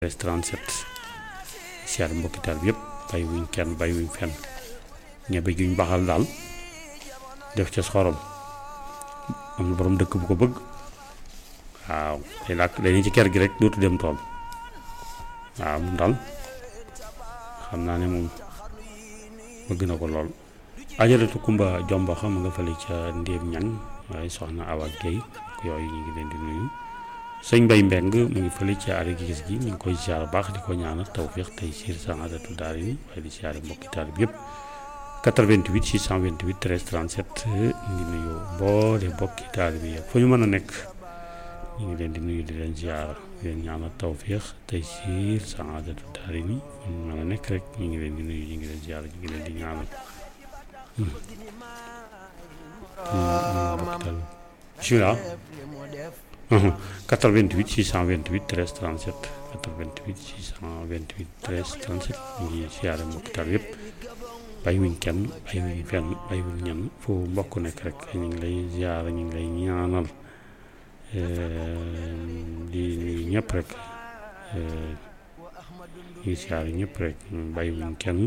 37 siyaar mbokki taal bi yëpp bàyyi wuñ kenn bàyyi wuñ fenn ñebe juñ baxal daal def ca xorom am na borom dëkk bu ko bëgg waaw day làkk day ni ci kër gi rek dootu dem tool waaw moom daal xam naa ne moom bëgg na ko lool ajaratu kumba jomba xam nga fële ca ndéem ñang waaye soxna Awa Guèye yooyu ñu ngi leen di nuyu sëñ Mbay Mbeng mu ngi fële ci aada gi gis gi ñu ngi koy siyaar baax di ko ñaanal tawféex tey siir saadatu daari ni waaye di siyaare mbokki taalib yëpp 88 628 13 37 ñu ngi nuyu mboole mbokki taalib yëpp fu ñu mën a nekk ñu ngi leen di nuyu di leen siyaar di leen ñaanal tawféex tey siir saadatu daari ni fu ñu mën a nekk rek ñu ngi leen di nuyu ñu ngi leen siyaar ñu ngi leen di ñaanal bismillah 88 628 13 37 88 628 13 37 ñu ngi siyaare mbokki taal yëpp bàyyiwuñ kenn bàyyiwuñ fenn bàyyiwuñ ñenn fu mbokk nekk rek ñu ngi lay siyaare ñu ngi lay ñaanal di nuyu ñëpp rek ñu ngi siyaare ñëpp rek bàyyiwuñ kenn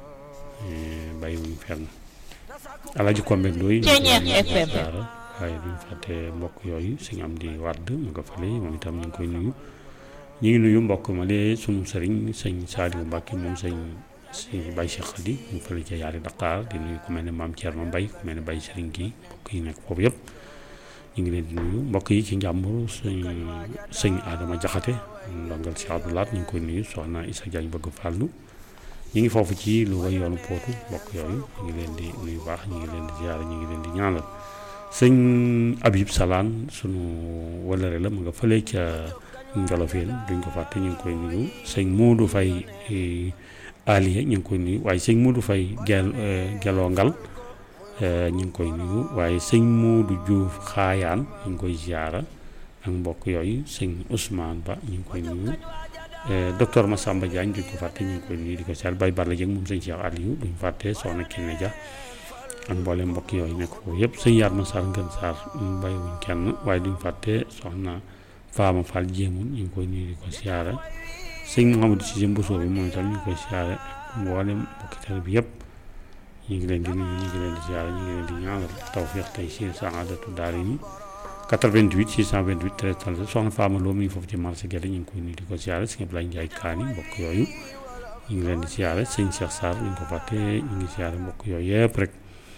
bàyyiwuñ fenn Alaaji Kombe Ndoy siyaare waaye duñ fàtte mbokk yooyu suñu am di wàdd mu nga fale moom itam ñu ngi koy nuyu ñu ngi nuyu mbokk ma lee sunu sëriñ sëñ Saaliwu Mbàkke moom sëñ si Baye Cheikh Khady mu fële ca yaari Dakar di nuyu ku mel ne maam Thierno Mbaye ku mel ne Baye Sëriñ kii mbokk yi nekk foofu yëpp ñu ngi leen di nuyu mbokk yi ci njàmbur sëñ sëñ Adama Jaxate ndongal si Abdoulaat ñu ngi koy nuyu soxna Issa Diagne bëgg fàllu ñu ngi foofu ci lu way yoonu pootu mbokk yooyu ñu ngi leen di nuyu baax ñu ngi leen di ziyaara ñu ngi leen di ñaanal sëñ Abib Salaan sunu walare la mu nga fële ca Njolofeen duñ ko fàtte ñu ngi koy nuyu sëñ Moodu Fay Aliye ñu ngi koy nuyu waaye sëñ Moodu Fay gel geloo ngal ñu ngi koy nuyu waaye sëñ Moodu Juuf Xaayaan ñu ngi koy ziyaara ak mbokk yooyu sëñ Ousmane Ba ñu ngi koy nuyu docteur Massamba Diagne duñ ko fàtte ñu ngi koy nuyu di ko siyaar Bay Balla Jëng moom sëñ Cheikh Aliou duñ fàtte soxna Kiné Dia ak mboolem mbokk yooyu nekk foofu yëpp sëñ yaar ma saar ngën saar bàyyiwuñ kenn waaye duñ fàtte soxna faama fall jéemun ñu ngi koy nuyu di ko siyaare sëñ Mouhamadou Cissé Mbousso bi moom itam ñu ngi koy siyaare ak mboolem mbokki teel bi yëpp ñu ngi leen di nuyu ñu ngi leen di siyaare ñu ngi leen di ñaanal tawfiix tey si saadatu daari ni 88 628 13 37 soxna faama loo mi ngi foofu ci marché Guède ñu ngi koy nuyu di ko siyaare sëñ Ablaye Ndiaye Kaani mbokk yooyu ñu ngi leen di siyaare sëñ Cheikh Sarr ñu ko fàtte ñu ngi siyaare mbokk yooyu yëpp rek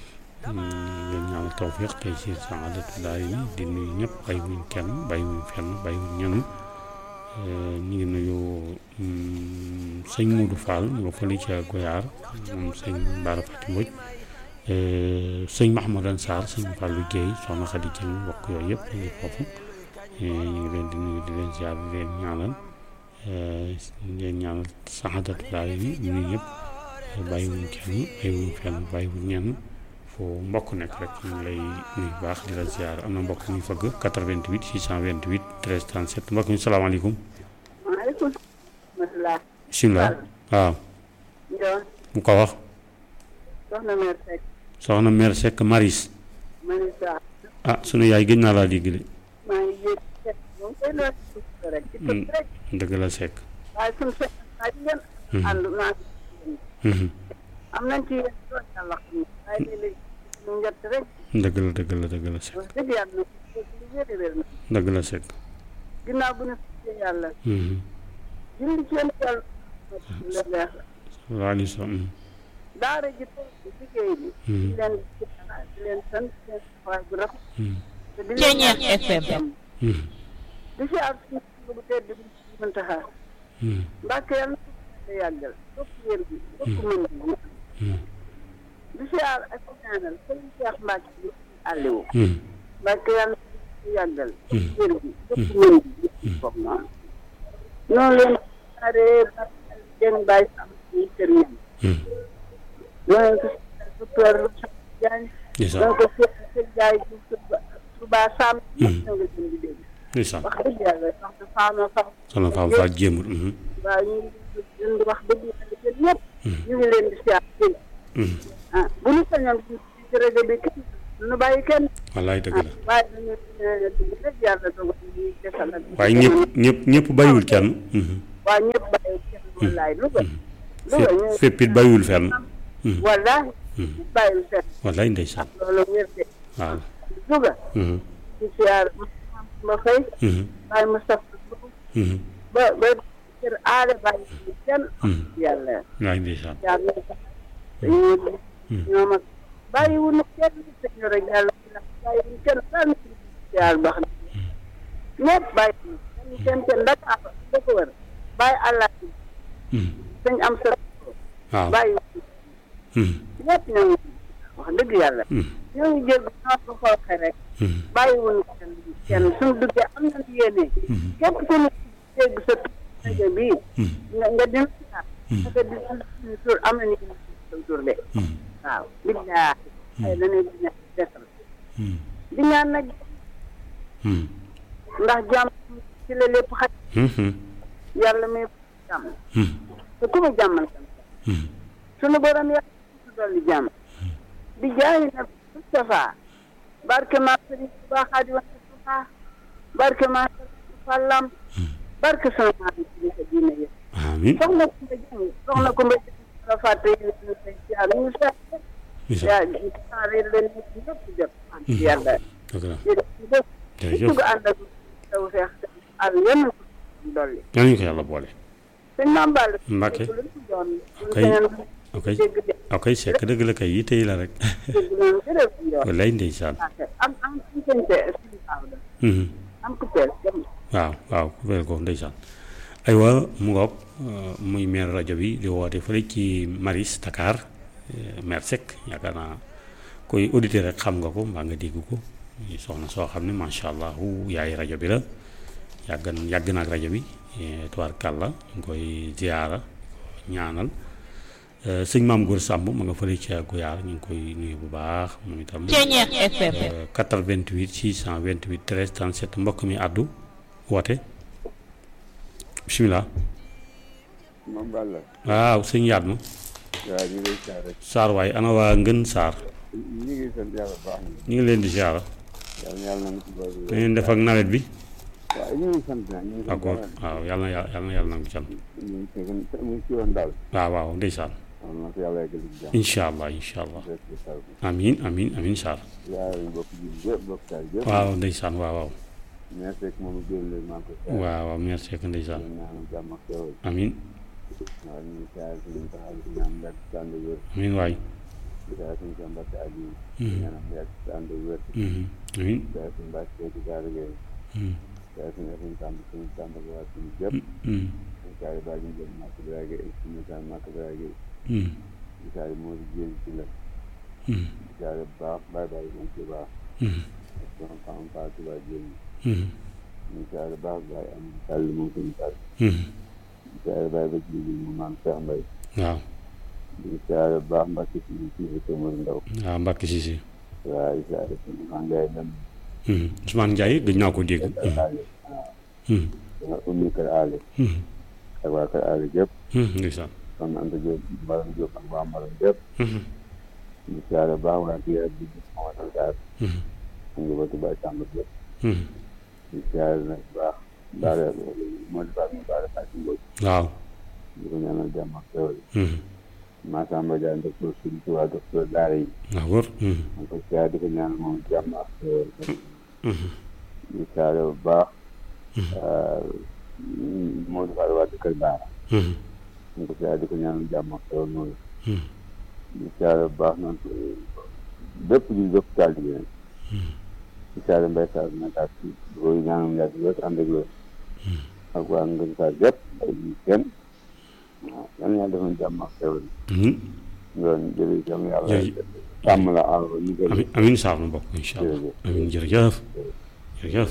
leen ñaanal tawfiq tey si saadatu daay ni di nuyu ñëpp bàyyiwuñ kenn bàyyiwuñ fenn bàyyiwuñ ñenn ñu ngi nuyu sëñ Modou Fall nga fële ca Goyaar moom sëñ Bara Fati Mbodj sëñ Mahamadan Sarr sëñ Fallou Guèye soxna Khady Dieng mbokk yooyu yëpp ñu ngi foofu ñu ngi leen di nuyu di leen ziar di leen ñaanal leen ñaanal saadatu daay ni ñu nuyu ñëpp bàyyiwuñ kenn bàyyiwuñ fenn bàyyiwuñ ñenn foo mbokk nekk rek ñu ngi lay nuyu baax di la ziar am na mbokk ñu fëgg 88 628 13 37 mbokk mi salaamaaleykum. maaleykum salaam. bisimilah waaw. mu ko wax. soxna mère Seck. soxna mère Seck Maris. Maris waaw. ah sunu yaay gëj naa laa dégg de. maa ngi yëg Seck moom koy doon rek. ci kër rek. dëgg la Seck. waaye suñu Seck waa ji ngeen. ànd naa am nañ ci yéen doon yàlla xam ne waaye léeg-léeg ñu njëtt rek. dëgg la dëgg la dëgg la Seck. wax dëgg yàlla na ko lu wér wér na. dëgg la Seck. ginnaaw bu ñu sant yàlla. julli ci yéen yàlla. la leer. waaw so. daara ji toog ci liggéey bi. di leen di leen sant di leen waay bu rafet. te di leen Ceeñeer FM. di si ak suñu bu tedd bi Muntaxa. Mbàkke yàlla na ko yàggal topp wér gi topp mën gi di si aar ak ñaanal sëriñ Cheikh Mbacke bi Aliou. Mbacke yàlla na ko yàggal. topp wér gi topp mën gi foofu noonu. noonu leen aaree ba den bàyyi am ci kër ñam. noonu ko docteur Diagne. noonu ko sëñ Ndiaye Touba Sam. ñoo ngi leen di dégg. ndeysaan wax dëgg yàlla wax dëgg faama faam. soxna Fam Fall jéemul. waaw ñu ngi leen di wax dëgg yàlla yéen ñëpp. ñu ngi leen di siyaar dégg ah bu ñu sañoon ci ci rajo bi kenn nu bàyyi kenn. wallaay dëgg la. waaye dañu dëgg rek yàlla dogal ñu desal ak. waaye ñëpp ñëpp ñëpp bàyyiwul kenn. waa ñëpp bàyyi kenn wallaay Louga Louga ñu fépp fépp it bàyyiwul fenn wallaahi ñëpp bàyyiwul fenn wallaay ndeysaan loolu wér de waaw Louga Mhm, di siyaar ma fay mhm, bàyyi Moustapha Mbow mhm, ba ba kër aada bàyyi ñu kenn mhm. yàlla wallaay ndeysaan yàlla dañoo ñoom ak bàyyiwuñu kenn sëñ rek yàlla bàyyiwuñu kenn daal ñu siyaar baax na ñëpp bàyyi kenn kenn kenn Dakar da ko wër bàyyi àlla Mhm, sëñ am sa waaw bàyyi Mhm, ñëpp ñoo ngi wax dëgg yàlla mhm, ñoo ngi jégg ñoo ko xooxe rek mhm, bàyyiwuñu kenn kenn suñu duggee am nañu yéene mhm, képp ku ñu dégg sa tur rajo bii mhm, nga nga dina siyaar Mhm. parce que di suñu tur am nañu yéene sa tur de mhm, waaw billaahi ay dañuy dina desal mhm, di ñaan nag mhm, ndax jàmm ci la lépp xaj mhm, yàlla may jàmm mhm, te ku ma jàmmal kan mhm. sunu borom yàlla su dolli jàmm di jaayi na Moustapha barke maa sëriñ Tuubaa Xaadimu Mustafaa barke maa sëriñ Fallam barke sama maam yi ci sa diine yi amiin soxna ku ma jàng soxna ku ma jàng la fàtte yi ñu say jaar ñu sa bisa yaa ñu saare leen nit ñëpp jot am ci yàlla dëgg la jërëjëf jërëjëf dugg ànd ak taw feex al yenn ko dolli yal nañu ko yàlla boole sëñ Maam Balla Mbàkke lu ñu doon Ok. ñu ok dégg de ok sekk dëgg la kay yi tey la rek dégg noonu jërëjëf yoon wallaay ndeysaan am am am sëñte sëñ Daawda Mhm. am ku teel dem waaw waaw ku feel ko ndeysaan aywa mu ngoog euh, muy maire rajo bi di woote fële ci Maris Dakar euh, maire Seck yaakaar naa koy auditeur rek xam nga ko mbaa nga dégg ko muy soxna soo xam ne macha allah yaay rajo bi la yàgg na yàgg na ak rajo bi eh, tubaarkàlla ñu ngi koy ziyaara ñaanal Euh, sëñ maam Góor Samb ma nga fële ca Guyaar ñu ngi koy nuyu bu baax moom itam. Ceeñeex FM. Euh, 88 628 13 37 mbokk mi àddu woote bisimilah moom Balla waaw sëñ yaat ma waaw ñu ngi lay siyaare Saar waay ana waa Ngën Saar ñu ngi sant yàlla bu baax na ñu ngi leen di siyaara yàlla na yàlla na ci boole da ngeen def ak nawet bi waaw ñu ngi sant na ñu ngi sant d'accord waaw yàlla na yàlla yàlla na yàlla nangu jàmm ñu ngi fekk mu ngi ci woon daal waaw waaw ndeysaan waaw na ko yàlla yeggal ci jàmm incha allah incha allah rek ci taw bi amiin amiin amiin Saar yaay ñu bokk ji yëpp bokk taal yëpp waaw ndeysaan waaw waaw mais fekk moom génn leen maa ngi ko siyaare waaw waaw merci que ndeysaan ñu ñaanal jàmm ak xewal amiin waaw ñu ngi siyaare si ñu taxaw si ñaan yàgg si ànd wér amiin waay di siyaare suñu sa mbàkke ak yi Mhm. ñaanal yàgg si ànd wér Mhm. amiin siyaare suñu mbàkke ci gaar géey Mhm. siyaare suñu suñu tàmb suñu tàmb ak waa suñu yëpp Mhm. ñu siyaare baa ñu jël màkk biraay géey suñu sa màkk biraay géey Mhm. di siyaare moo di jéem ci la Mhm. di siyaare bu baax bàyyi bàyyi moom ci baax Mhm. ak sama femme Fatou Touba jéem Mhm. ñu siyaare baax bàyyi am sàll moom suñu sàll Mhm. di siyaare bàyyi ba ci mu maam Cheikh Mbaye waaw di siyaare bu baax mbàkk ci ci ci Tomori Ndaw waaw Mbacke Cissé waaw di siyaare suñu Angaye dem Mhm. Ousmane Ndiaye gëj naa ko dégg kër aale Mhm. danga ummi kër aale Mhm. ak waa kër aale yëpp Mhm. ndeysaan kon Anta Diop Maram Diop ak waa Maram yëpp Mhm. di siyaare baax waa kii ak di Mamadou Sarr Mhm. ak njabootu Baye Samb yëpp Mhm. di siyaare nag bu baax daara moo di baax mu daara Fatou Mbodj waaw di ko ñaanal jàmm ak xewal Mhm. Massamba Diagne docteur suñu ci waa docteur daara yi waaw wër Mhm. man ko siyaare di ko ñaanal moom jàmm ak xewal Mhm. di siyaare bu baax moo di faal waa kër Baara Mhm. man ko siyaare di ko ñaanal jàmm ak xewal moom Mhm. di siyaare bu baax noonu bépp ji bépp taal bi nag di siyaare mbay saar nag ak di ko ñaanal yàgg wér ànd ak wér ak waa ngën saar yëpp ak ñu kenn waaw yan ñaa defoon jàmm ak xewal Mhm. yoon jërëjëf yàlla yàlla Jërëjëf. sàmm la aar ñu gën amiin amiin Sarr nu bokk incha allah Jërëjëf. amiin jërëjëf jërëjëf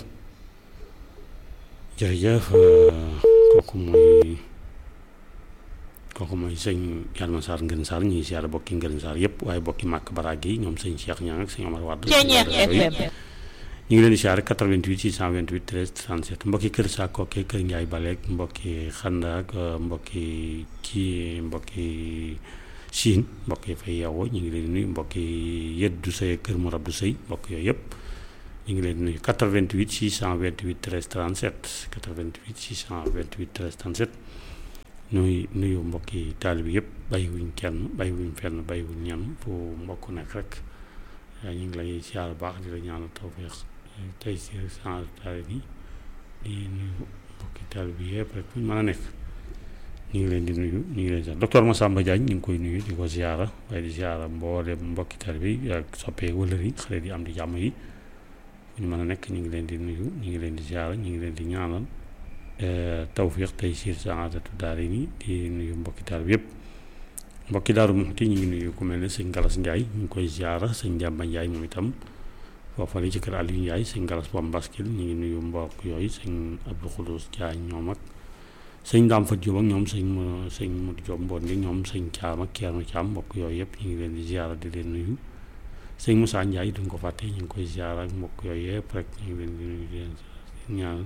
jërëjëf euh, kooku mooy kooku mooy sëñ Yalma Sarr Ngën Sarr ñuy siyaare bokki Ngën Sarr yëpp waaye bokki màkk baraag yi ñoom sëñ Cheikh Niang ak sëñ Omar Wade Ceeñeex yooyu. FM. ñu ngi leen di siyaare 88 628 13 37 mbokki kër Sakoke kër Ndiaye Baleek mbokki Xanda ak euh, mbokki kii mbokki Siin mbokk yi fay yeewoo ñu ngi leen di nuyu mbokki Yeddu Sey kër Morab du Sey mbokk yooyu yëpp ñu ngi leen di nuyu 88 628 13 37 88 628 13 37 nuyu nuyu mbokki taalibe yëpp bàyyiwuñ kenn bàyyiwuñ fenn bàyyiwuñ ñenn fu mbokk nekk rek ñu ngi lay siyaar bu baax di la ñaanal tawfeex tey si sans taalibe yi di nuyu mbokki taalibe yëpp rek fu ñu mën a nekk ñu ngi leen di nuyu ñu ngi leen di docteur Massamba Diagne ñu ngi koy nuyu di ko ziara waaye di ziara mboolem mbokki taalibe yi ak soppee wëlër yi xale di am di jàmm yi fu ñu mën a nekk ñu ngi leen di nuyu ñu ngi leen di ziara ñu ngi leen di ñaanal tawfiq tey siir saadatu daari ni di nuyu mbokki taalibe yëpp mbokki daaru Muxti ñu ngi nuyu ku mel ne sëñ Galas Ndiaye ñu ngi koy ziara sëñ Jàmba Ndiaye moom itam foofale ci kër Aliou Ndiaye sëñ Galas Bom Baskil ñu ngi nuyu mbokk yooyu sëñ Abdou Khoudous Diagne ñoom ak sëñ Daam Fat Jóob ak ñoom sëñ sëñ Modou Jóob Mbondi ñoom sëñ Caam ak Ceerno Caam mbokk yooyu yëpp ñu ngi leen di ziara di leen nuyu sëñ Moussa Ndiaye duñ ko fàtte ñu ngi koy ziara ak mbokk yooyu yëpp rek ñu ngi leen di nuyu di leen ñaan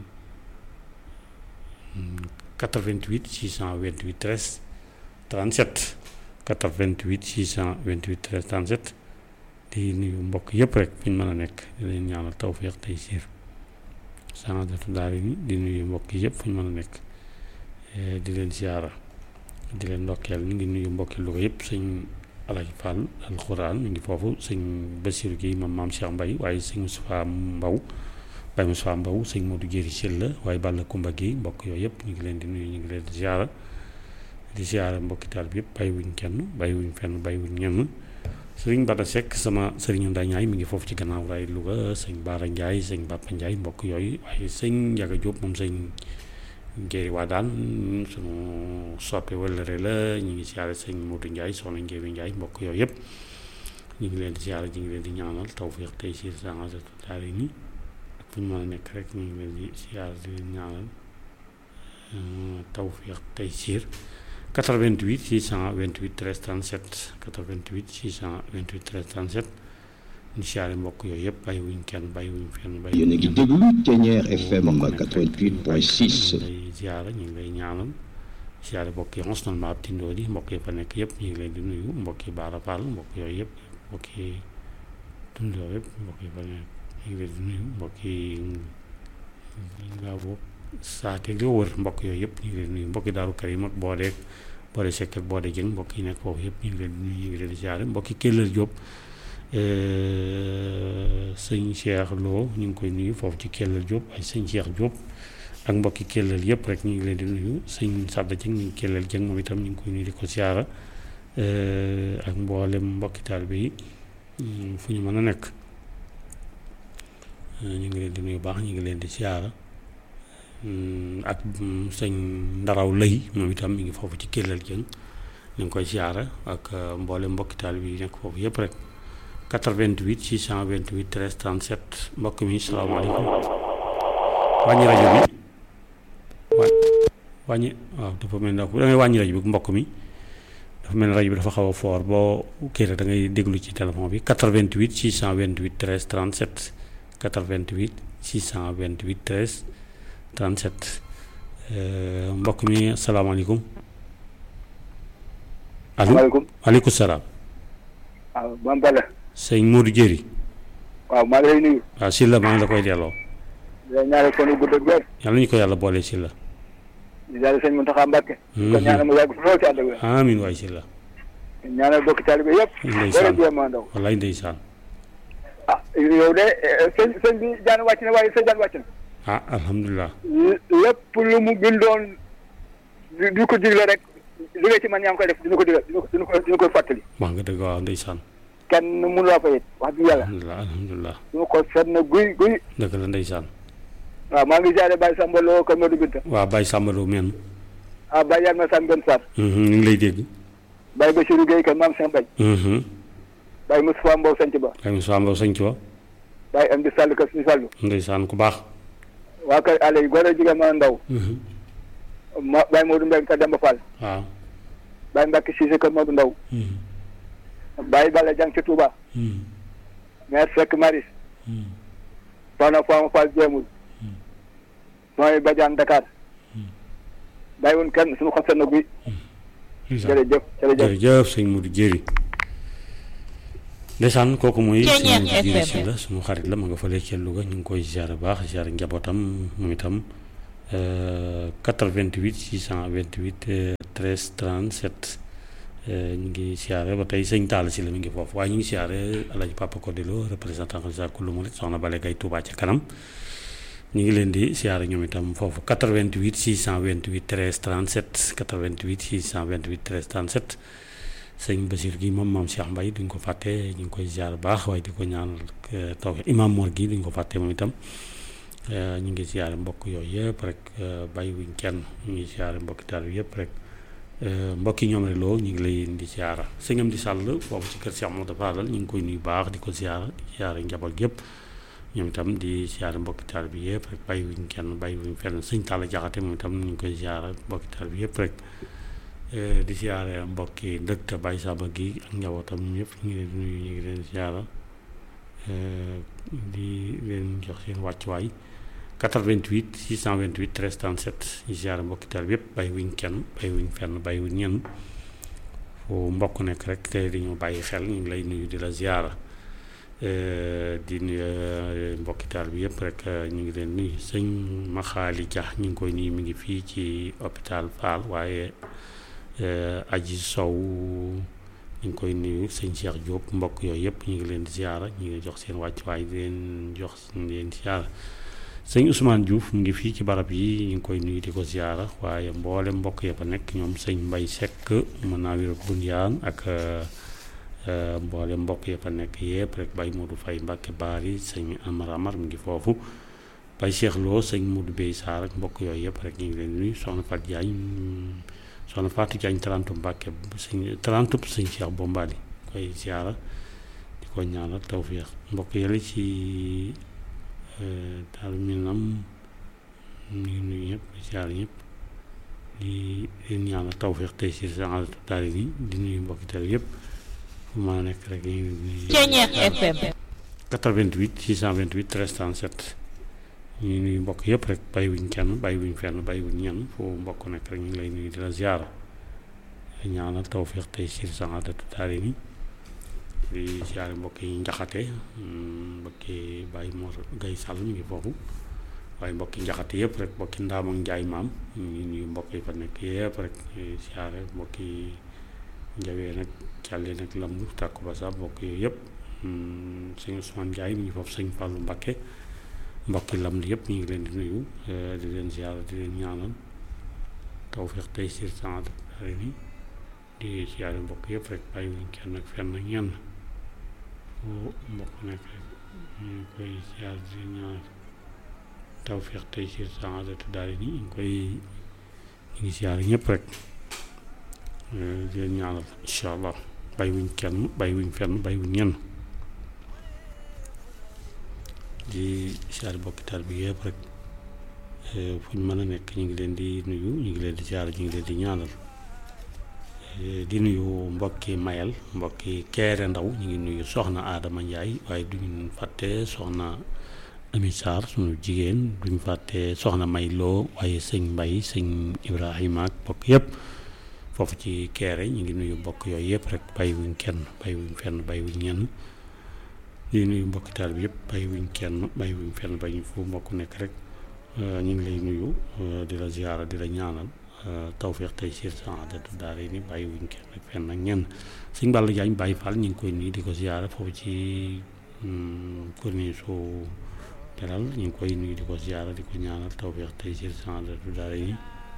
88 628 13 37 88 628 13 37 di nuyu mbokk yëpp rek fi ñu mën a nekk di leen ñaanal tawféex tey siir saadatu daari ni di nuyu mbokk yëpp fu ñu mën a nekk di leen siyaara di leen ndokkeel ñu ngi nuyu mbokki Louga yëpp sëñ Alaaji Fall alxuraan mi ngi foofu sëñ Basiru Guèye mam maam Cheikh Mbaye waaye sëñ Moustapha Mbaw Baye Moustapha Mbaw sëñ Modou Jéeri Sylla waaye Balla Kumba Guèye mbokk yooyu yëpp ñu ngi leen di nuyu ñu ngi leen di siyaara di siyaara mbokki taal bi yëpp bàyyiwuñ kenn bàyyiwuñ fenn bàyyiwuñ ñenn sëriñ Bada Seck sama sëriñu Ndañaay mi ngi foofu ci gannaaw raay Louga sëñ Baara Ndiaye sëñ Bappa Ndiaye mbokk yooyu waaye sëñ Njaga Diop moom sëñ Ngéri waa daan sunu soppe wëllëre la ñu ngi siyaare sëñ Modou Ndiaye soxna Ngéri Ndiaye mbokk yooyu yëpp ñu ngi leen di siyaare ñu ngi leen di ñaanal tawfiq tey siir sansatu daal yi ni ak fu ñu mën a nekk rek ñu ngi leen di siyaare di leen ñaanal tawfiq tey siir 88 628 13 37 88 628 13 37 ñu siyaare mbokk yooyu yëpp bàyyiwuñ kenn bàyyiwuñ fenn bàyyi yéen a ngi déglu Thiéniere FM 88.6 lay siyaare ñu ngi lay ñaanal siyaare mbokk yi xosnalement ab tindoo di mbokk yi fa nekk yëpp ñu ngi leen di nuyu mbokk yi Baara Fall mbokk yooyu yëpp mbokk yi tundoo yëpp mbokk yi fa nekk ñu ngi leen di nuyu mbokk yi ngaa boog saate li wër mbokk yooyu yëpp ñu ngi leen di nuyu mbokk yi Daaru Karim ak Boode Boode Seck ak Boode Jëng mbokk yi nekk foofu yëpp ñu ngi leen di nuyu ñu ngi leen di siyaare mbokk yi Kellal Jóob sëñ Cheikh Lo ñu ngi koy nuyu foofu ci Kellal Jóob ay sëñ Cheikh Jóob ak mbokki Kellal yëpp rek ñu ngi leen di nuyu sëñ Sadda Jëng ñu ngi Kellal Jëng moom itam ñu ngi koy nuyu di ko siyaara ak mboolem mbokki taalibe yi fu ñu mën a nekk ñu ngi leen di nuyu baax ñu ngi leen di siyaara ak sëñ Ndaraw Lay moom itam mi ngi foofu ci Kellal Jëng ñu ngi koy siyaara ak mboolem mbokki taalibe yi nekk foofu yëpp rek 88 628 13 37 mbokk mi salaamaaleykum wàññi rajo bi wa wàññi waaw dafa mel ni da ngay wàññi rajo bi mbokk mi dafa mel ni rajo bi dafa xaw a fort boo kii rek da ngay déglu ci téléphone bi 88 628 13 37 88 628 13 37 mbokk mi salaamaaleykum. allo maaleykum waaleykum salaam. waaw Mame Balla. sëñ Modou Jéeri. waaw maa ngi lay nuyu. waaw Sylla maa ngi la koy delloo. di la ñaanal kon gudd ak wér. yàlla ñu ko yàlla boole Sylla. di daal sëñ Mountakha Mbacké. di ko ñaanal mu yàgg fi lool ci ànd ak wér. amiin waay Sylla. ñaanal bokk taalibe yëpp. ndeysaan bëri jéem a ndaw. wallaay ndeysaan. ah yow de sëñ sëñ bi jaan wàcc na waaye sa jaan wàcc na. ah alhamdulilah. lépp lu mu bindoon di di ko digle rek li nga ci man yaa ngi koy def dina ko digal dina ko dina ko dina ko fàttali. wax nga dëgg waaw ndeysaan. kenn mënu laa fa it wax dëgg yàlla. alhamdulilah alhamdulilah. dina ko seet na guy guy. dëgg la ndeysaan. waaw maa ngi jaaree Baye Samba Lo Kër Madou Binta. waa Baye Samba Lo men. ah Baye Yalma Sam Ben Sarr. ñu ngi lay dégg. Baye Bachirou Gueye Kër Maam Cheikh Mbaye. Baye Moustapha Mbow Sanc Ba. Baye Moussa Mbow sañ ci wa. Baye Amdi Sall Kër Suñu Fallu. ndeysaan ku baax. waa kër Allé yi góor a jigéen ma ndaw. ma Baye Modou Mbengue Kër Demba Fall. waaw. Baye Mbacke Cissé Kër Modou Ndaw. Baye Balla Diang ca Touba. maire Seck Maris. Soxna Fama Fall Jéemul. Soxna Badiane Dakar. bàyyiwuñ kenn suñu xol seen na guy. jërëjëf jërëjëf jërëjëf sëñ Modou Jéeri ndeysaan kooku mooy Ceeñeer suñu jiiri FM. si la suñu xarit la ma nga fële ca Louga ñu ngi koy ziar bu baax ziar njabootam moom itam euh, 88 628 euh, 13 37 euh, ñu ngi siyaare ba tey sëñ Talla si la mi ngi foofu waaye ñu ngi siyaare Alaaji Papa Kodelo représentant xalisa kullu murit soxna Bale Gay Touba ca kanam ñu ngi leen di siyaare ñoom itam foofu 88 628 13 37 88 628 13 37 sëñ Basir gi moom maam Cheikh Mbaye duñ ko fàtte ñu ngi koy ziar bu baax waaye di ko ñaanal eh, taw imam Mor gi duñ ko fàtte moom itam eh, ñu ngi ziare mbokk yooyu yëpp rek eh, bàyyiwuñ kenn ñu ngi ziare mbokki taal bi yëpp rek eh, mbokki ñoom rek loo ñu ngi lay di ziara sëñam di sàll foofu ci kër Cheikh Modou Fadal ñu ngi koy nuyu baax di ko ziara di ziare njaboot yëpp ñoom itam di ziare mbokki taal bi yëpp rek bàyyiwuñ kenn bàyyiwuñ fenn sëñ Talla Jaxate moom itam ñu ngi koy ziara mbokki taal bi yëpp rek Eh, di siyaare mbokki dëkk te Baye Saba gi ak njabootam ñëpp ñu ngi leen di nuyu ñu ngi leen siyaara eh, di leen jox seen wàccuwaay 88 628 13 37 ñu siyaare mbokki taal bi yëpp bàyyi wuñ kenn bàyyi wuñ fenn bàyyi wuñ ñenn fu mbokk nekk rek te di ñu bàyyi xel ñu ngi lay nuyu di la ziyaara Eh, di nuyu eh, mbokki taal bi yëpp rek eh, ñu ngi leen nuyu sëñ Maxaali Dia ñu ngi koy nuyu mi ngi fii ci hôpital Fall waaye eh, aji sow ñu ngi koy nuyu sëñ Cheikh Diop mbokk yooyu yëpp ñu ngi leen di ziara ñu ngi jox seen wàccuwaay di leen jox di leen ziara sëñ Ousmane Diouf mu ngi fii ci barab yi ñu ngi koy nuyu di ko ziara waaye mboole mbokk ya fa nekk ñoom sëñ Mbay Seck mën naa wér Bunyaan ak eh, eh, mboole mbokk ya fa nekk yëpp rek Baye Modou Faye Mbacke Baari sëñ Amar Amar mu ngi foofu Baye Cheikh Lo sëñ Modou Bey Sarr ak mbokk yooyu yëpp rek ñu ngi leen di nuyu soxna Fat Diagne soxna Fatou Diagne talantu Mbàkke sëñ talantu sëñ Cheikh Bombali koy ziara di ko ñaanal tawféex mbokk yële ci daal minam ñu ngi nuyu ñëpp di ziara ñëpp di leen ñaanal tawféex tey si sa daal yi di nuyu mbokki teel yëpp fu mën a nekk rek ñu ngi nuyu Ceeñeer FM 88 628 13 37 ñu ngi nuyu mbokk yëpp rek bàyyiwuñ kenn bàyyiwuñ fenn bàyyiwuñ ñenn foo mbokk nekk rek ñu ngi lay nuyu di la ziara ñaanal tawféex tey siir saxaadatu daari ni di ziare mbokk yi njaxate mm, mbokki Baye Mor Gay Sall mi ngi foofu waaye mbokki njaxate yëpp rek mbokki ndaam ak njaay maam ñu ngi nuyu mbokk yi fa nekk yëpp rek di ziare mbokki njawee nag càllee nag lamb tàkku ba sax mbokk yooyu yëpp mm, sëñ Ousmane Ndiaye mi ngi foofu sëñ Fallou Mbakke mbokki lam di yëpp ñu ngi leen di nuyu eh, di leen ziara di leen ñaanal tawféex tey siir saxaadatu daari ni di ziare mbokk yëpp rek bàyyiwuñ kenn ak fenn ak ñenn fu mbokk nekk rek ñu ngi koy ziare di leen ñaanal tawféex tey siir saxaadatu daari ni ñu ngi koy ñu ngi ziare ñëpp rek eh, di leen ñaanal incha allah bàyyiwuñ kenn bàyyiwuñ fenn bàyyiwuñ ñenn di ziare mbokki taal bi yëpp rek eh, fu ñu mën a nekk ñu ngi leen di nuyu ñu ngi leen di ziare ñu ngi leen di ñaanal Eh, di nuyu mbokki mayel mbokki keere ndaw ñu ngi nuyu soxna Adama Ndiaye waaye duñu fàtte soxna Ami Sarr sunu jigéen duñu fàtte soxna May Lo waaye sëñ Mbay sëñ Ibrahima ak mbokk yëpp foofu ci keere ñu ngi nuyu mbokk yooyu yëpp rek bàyyiwuñ kenn bàyyiwuñ fenn bàyyiwuñ ñenn di nuyu mbokki taal bi yëpp bàyyiwuñ kenn bàyyiwuñ fenn bàyyiwuñ fu mbokk nekk rek eh, ñu ngi lay nuyu eh, di la ziyaara di la ñaanal tawféex tey siir saadatu daara ni bàyyi wuñ kenn ak fenn ak ñenn sëñ Balla Jaañ Baay Fall ñu ngi koy nuyu di ko ziyaara foofu ci corniche su Belal ñu ngi koy nuyu di ko ziyaara di ko ñaanal tawféex tey siir saadatu daara ni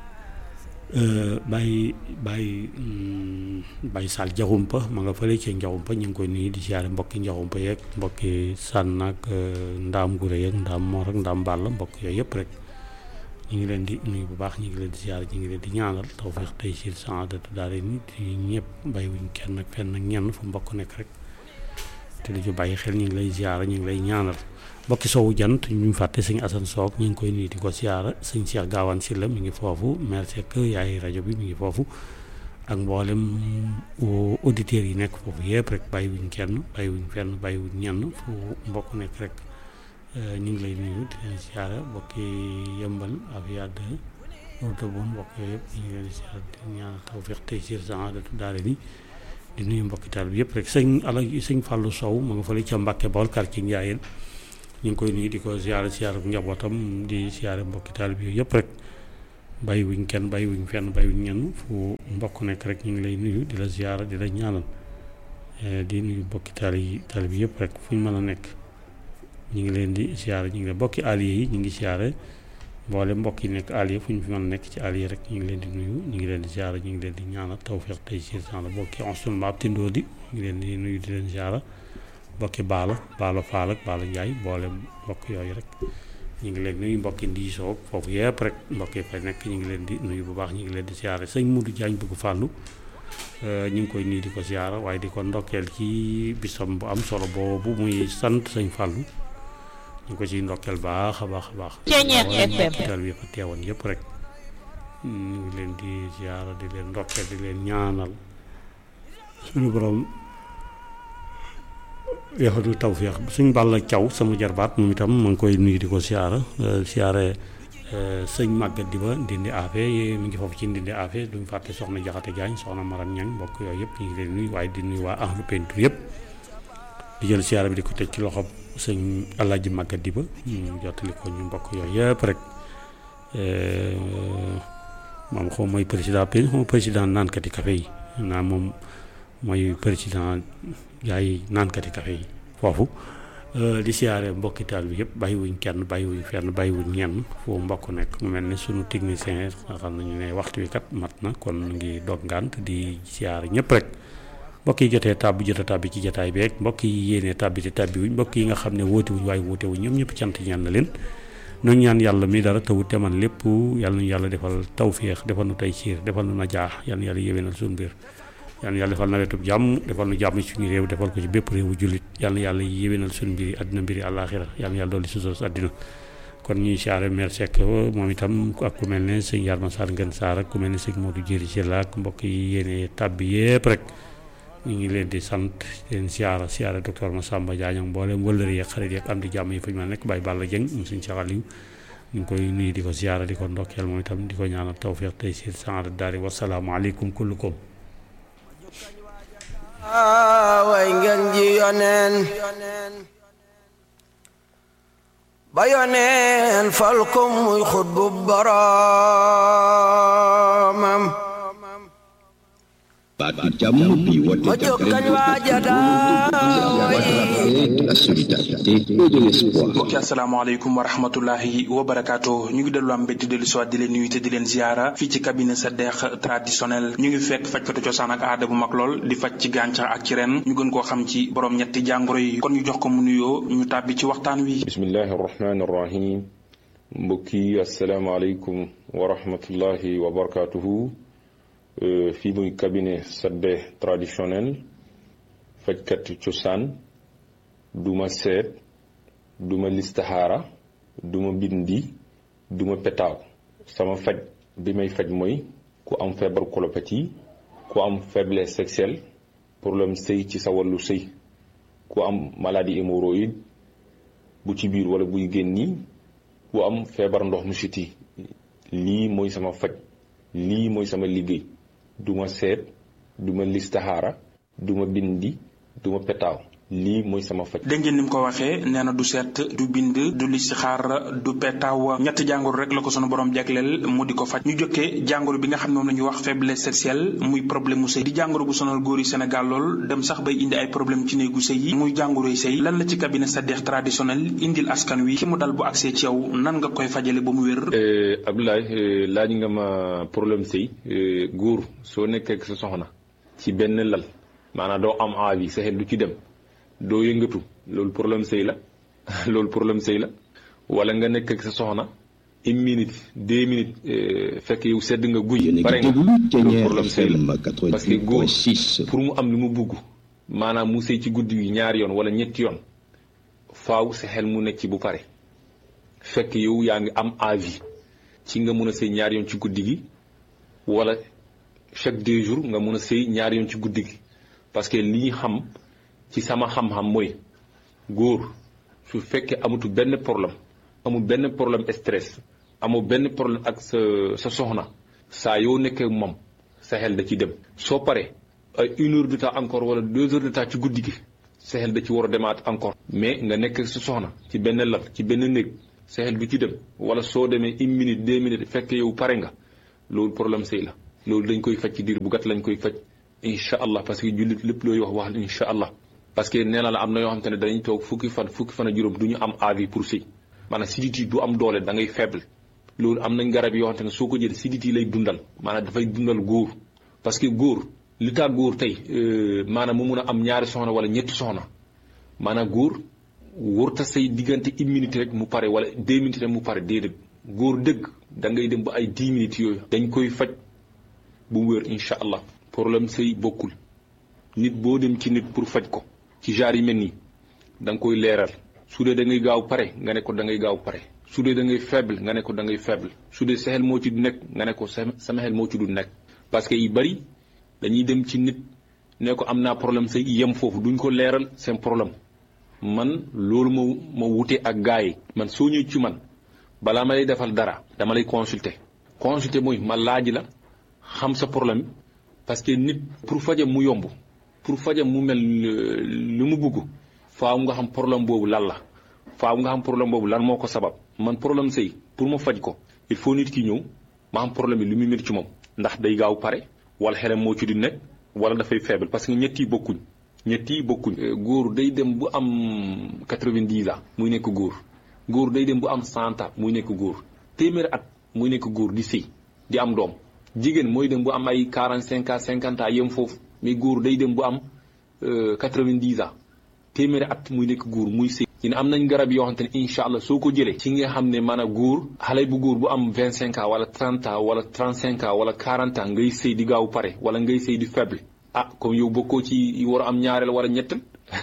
bàyyi bàyyi bàyyi Sall Jaxumpa ma nga fële ci Njaxumpa ñu ngi koy nuyu di ziyaara mbokki Njaxumpa yeeg mbokki sànn ak ndaam gure yeeg ndaam moor ak ndaam bàll mbokk yooyu yëpp rek ñu ngi leen di nuyu bu baax ñu ngi leen di ziar ñu ngi leen di ñaanal tawfeex tey si saadatu daara ni di ñëpp bàyyiwuñ kenn ak fenn ak ñenn fu mbokk nekk rek te di ci bàyyi xel ñu ngi lay ziar ñu ngi lay ñaanal mbokki sowu jant ñu ñu fàtte sëñ Assane Soog ñu ngi koy nuyu di ko ziar sëñ Cheikh Gaawaan Silla mi ngi foofu maire Seck yaay rajo bi mi ngi foofu ak mboolem auditeurs yi nekk foofu yëpp rek bàyyiwuñ kenn bàyyiwuñ fenn bàyyiwuñ ñenn fu mbokk nekk rek ñu ngi lay nuyu di leen siyaare mbokki yëmbal Afia de Route bon mbokk yooyu yëpp ñu ngi leen di siyaare di ñaanal tawfeex tey siir saadatu daara ni di nuyu mbokki taal bi yëpp rek sëñ ala sëñ Fallou Sow ma nga fële ca Mbàkke Bawol quartier Ndiayeen ñu ngi koy nuyu di ko ziare ziare bu njabootam di ziare mbokki taal bi yëpp rek bàyyi wuñ kenn bàyyi wuñ fenn bàyyi wuñ ñenn fu mbokk nekk rek ñu ngi lay nuyu di la ziare di la ñaanal di nuyu mbokki taal yi taal bi yëpp rek fu ñu mën a nekk ñu ngi leen di ziare ñu ngi leen mbokki allié yi ñu ngi ziare mboole mbokk yi nekk allié fu ñu fi mën a nekk ci allié rek ñu ngi leen di nuyu ñu ngi leen di ziare ñu ngi leen di ñaanal tawfeex tey ci san la mbokki onsul maab tindoo di ñu ngi leen di nuyu di leen ziare mbokki baalo baalo faal ak baalo njaay mboole mbokk yooyu rek ñu ngi leen nuyu mbokki ndiisoo foofu yëpp rek mbokk yi fay nekk ñu ngi leen di nuyu bu baax ñu ngi leen di ziare sëñ Modou Diagne bëgg fàllu ñu ngi koy nuyu di ko ziare waaye di ko ndokkeel ci bisam bu am solo boobu muy sant sëñ fàllu ñu ko ciy ndokkeel baax a baax a baax tal bi fa teewoon yëpp rek ñu ngi leen di ziare di leen ndokkeel di leen ñaanal suñu borom yaxatu tawféex suñ Balla Thiaw sama jarbaat moom itam ma ngi koy nuyu di ko siyaara siyaare sëñ màggat di ba ndindi afe mi ngi foofu ci ndindi afe duñ fàtte soxna jaxate jaañ soxna maram ñang mbokk yooyu yëpp ñu ngi leen nuyu waaye di nuyu waa ahlu peinture yëpp di jël siyaara bi di ko teg ci loxo sëñ alaaji màggat di ba ñu jottali ko ñu mbokk yooyu yëpp rek moom xaw mooy président pe xaw président naankati café yi naa moom mooy président gaa yi naankati café yi foofu di siyaare mbokki taal bi yëpp bàyyiwuñ kenn bàyyiwuñ fenn bàyyiwuñ ñenn foo mbokk nekk mu mel ne sunu technicien nga xam nañu ne waxtu wi kat mat na kon mu ngi dog ngànt di siyaare ñëpp rek mbokk yi jotee tàbbi jota tàbbi ci jotaay bi rek mbokk yi yéenee tàbbi te tàbbi wuñ mbokk yi nga xam ne wóote wuñ waaye wóote wuñ ñoom ñëpp cant ñaan na leen noonu ñaan yàlla mi dara tawut te man lépp yàlla nu yàlla defal tawféex defal nu tey siir defal nu na jaax yàlla yàlla yéwénal suñu mbir yal na yàlla defal nawetub jàmm defal nu jàmm ci suñu réew defal ko ci bépp réewu jullit yal na yàlla yéwénal suñu mbiri àddina mbiri àllaaxira yal na yàlla dolli susos àddina kon ñuy saare mer Seck moom itam ak ku mel ne sëñ Yarma Sarr Ngën Sarr ak ku mel ne sëñ Modou Jëri ci la ak mbokk yi yéene tàbbi yépp rek ñu ngi leen di sant leen siyaara siyaara docteur Massamba Diagne mboolem wëllëri yeeg xarit yeeg am di jàmm yi fa ñu ma nekk Baye Balla Dieng mu sëñ Cheikh Aliou ñu ngi koy nuyu di ko siyaara di ko ndokkeel moom itam di ko ñaanal tawfiq tey si sanada daari wasalaamu aleykum kullukum way ngeen ji yoneen ba yoneen fal ko muy xutbu boroomam baatu jàmm bi woote ma jokkañ waa jataay de la solidarité et de l'espoir mbokki asalaamaaleykum wa rahmatullahi wa barakaatu ñu ngi dellu am mbégte dellu soit di leen nuyu te di leen ziara fii ci cabinet sa deex traditionnel ñu ngi fekk fajkatu cosaan ak aada bu mag lool di faj ci gàncax ak ci ren ñu gën koo xam ci borom ñetti jàngoro yi kon ñu jox ko mu nuyoo ñu tàbbi ci waxtaan wi bismillahi arrahmani arrahim mbokki asalaamaaleykum wa rahmatullahi wa barakatuhu fii muy cabinet sadde traditionnel fajkat cosaan duma seet duma listaxaara duma bindi duma petaaw sama faj bi may faj mooy ku am feebar colopathie ku am faiblesse sexuelle problème sëy ci sa wàllu sëy ku am maladie hémorroïde bu ci biir wala buy génni ku am feebar ndox mu siti lii mooy sama faj lii mooy sama liggéey duma seet duma listaxaara duma bindi duma petaaw lii mooy sama faj dégg ngeen ni mu ko waxee nee na du seet du bind du listixaar du petaaw ñetti jàngoro rek la ko sunu borom jagleel mu di ko faj ñu jokkee jàngoro bi nga xam ne moom la ñuy wax faiblesse sexuelle muy problème mu sëy di jàngoro bu sonal góor yi Sénégal lool dem sax bay indi ay problème ci néegu sëy yi muy jàngoroy sëy lan la ci cabinet Sadekh traditionnel indil askan wi ki mu dal bu accès ci yow nan nga koy fajale ba mu wér Abdoulaye laaj nga ma problème sëy góor soo nekkee ak sa soxna ci benn lal maanaam doo am envie sa xel du ci dem doo yëngatu loolu problème sëy la loolu problème sëy la wala nga nekk ak sa soxna une minute deux minutes fekk yow sedd nga guy pare nga loolu problème sëy la parce que góor pour mu am li mu bugg maanaam mu sëy ci guddi gi ñaari yoon wala ñetti yoon faaw sa xel mu nekk ci bu pare fekk yow yaa ngi am envie ci nga mun a sëy ñaari yoon ci guddi gi wala chaque deux jours nga mun a sëy ñaari yoon ci guddi gi parce que li ñu xam ci sama xam-xam mooy góor su fekkee amatu benn problème amul benn problème stress amul benn problème ak sa sa soxna saa yoo nekkee moom sa xel da ci dem soo paree ay une heure de temps encore wala deux heures de temps ci guddi gi sa xel da ci war a demaat encore mais nga nekk sa soxna ci benn lal ci benn néeg sa xel du ci dem wala soo demee une minute deux minutes fekk yow pare nga loolu problème sëy la loolu dañ koy faj ci diir bu gàtt lañ koy faj incha allah parce que jullit lépp looy wax wax incha allah parce que nee na la am na yoo xam te ne dañuy toog fukki fan fukki fan a juróom du ñu am avis pour sëy maanaam sidit yi du am doole da ngay faible loolu am nañ garab yoo xam te ne soo ko jël sidit yi lay dundal maanaam dafay dundal góor parce que góor li tax góor tey maanaam mu mun a am ñaari soxna wala ñetti soxna maanaam góor wërta say diggante une minute rek mu pare wala deux minutes rek mu pare déedéet góor dëgg da ngay dem ba ay dix minutes yooyu dañ koy faj bu mu wér incha allah problème sëy bokkul nit boo dem ci nit pour faj ko ci genre yi mel nii da nga koy leeral su dee da ngay gaaw pare nga ne ko da ngay gaaw pare su dee da ngay faible nga ne ko da ngay faible su dee sa xel moo ci du nekk nga ne ko sama xel moo ci du nekk parce que yu bari dañuy dem ci nit ne ko am naa problème sëy yem foofu duñ ko leeral seen problème man loolu ma ma wute ak gars yi man soo ñëw ci man balaa ma lay defal dara dama lay consulter consulter mooy ma laaj la xam sa problème parce que nit pour fajam mu yomb pour fajam mu mel lu mu bugg faaw nga xam problème boobu lan la faaw nga xam problème boobu lan moo ko sabab man problème sëy pour ma faj ko il faut nit ki ñëw ma xam problème bi lu muy métti ci moom ndax day gaaw pare wala xelam moo ci di nekk wala dafay faible parce que ñett yi bokkuñ ñett yi bokkuñ góor day dem bu am quatre-vingt-dix ans muy nekk góor góor day dem bu am cent ans muy nekk góor téeméeri at muy nekk góor di sëy di am doom jigéen mooy dem bu am ay quarante cinq ans cinquante ans yem foofu mais góor day dem bu am quatre-vingt-dix ans téeméeri at muy nekk góor muy sëy ñu ne am nañ garab yoo xamante ne incha allah soo ko jëlee ci nga xam ne maanaam góor xale bu góor bu am vingt cinq ans wala trente ans wala trente cinq ans wala quarante ans ngay sëy di gaaw pare wala ngay sëy di faible ah comme yow bokkoo ci war a am ñaareel wala ñettal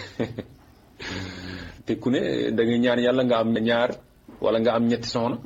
te ku ne da ngay ñaan yàlla nga am ñaar wala nga am ñetti soxna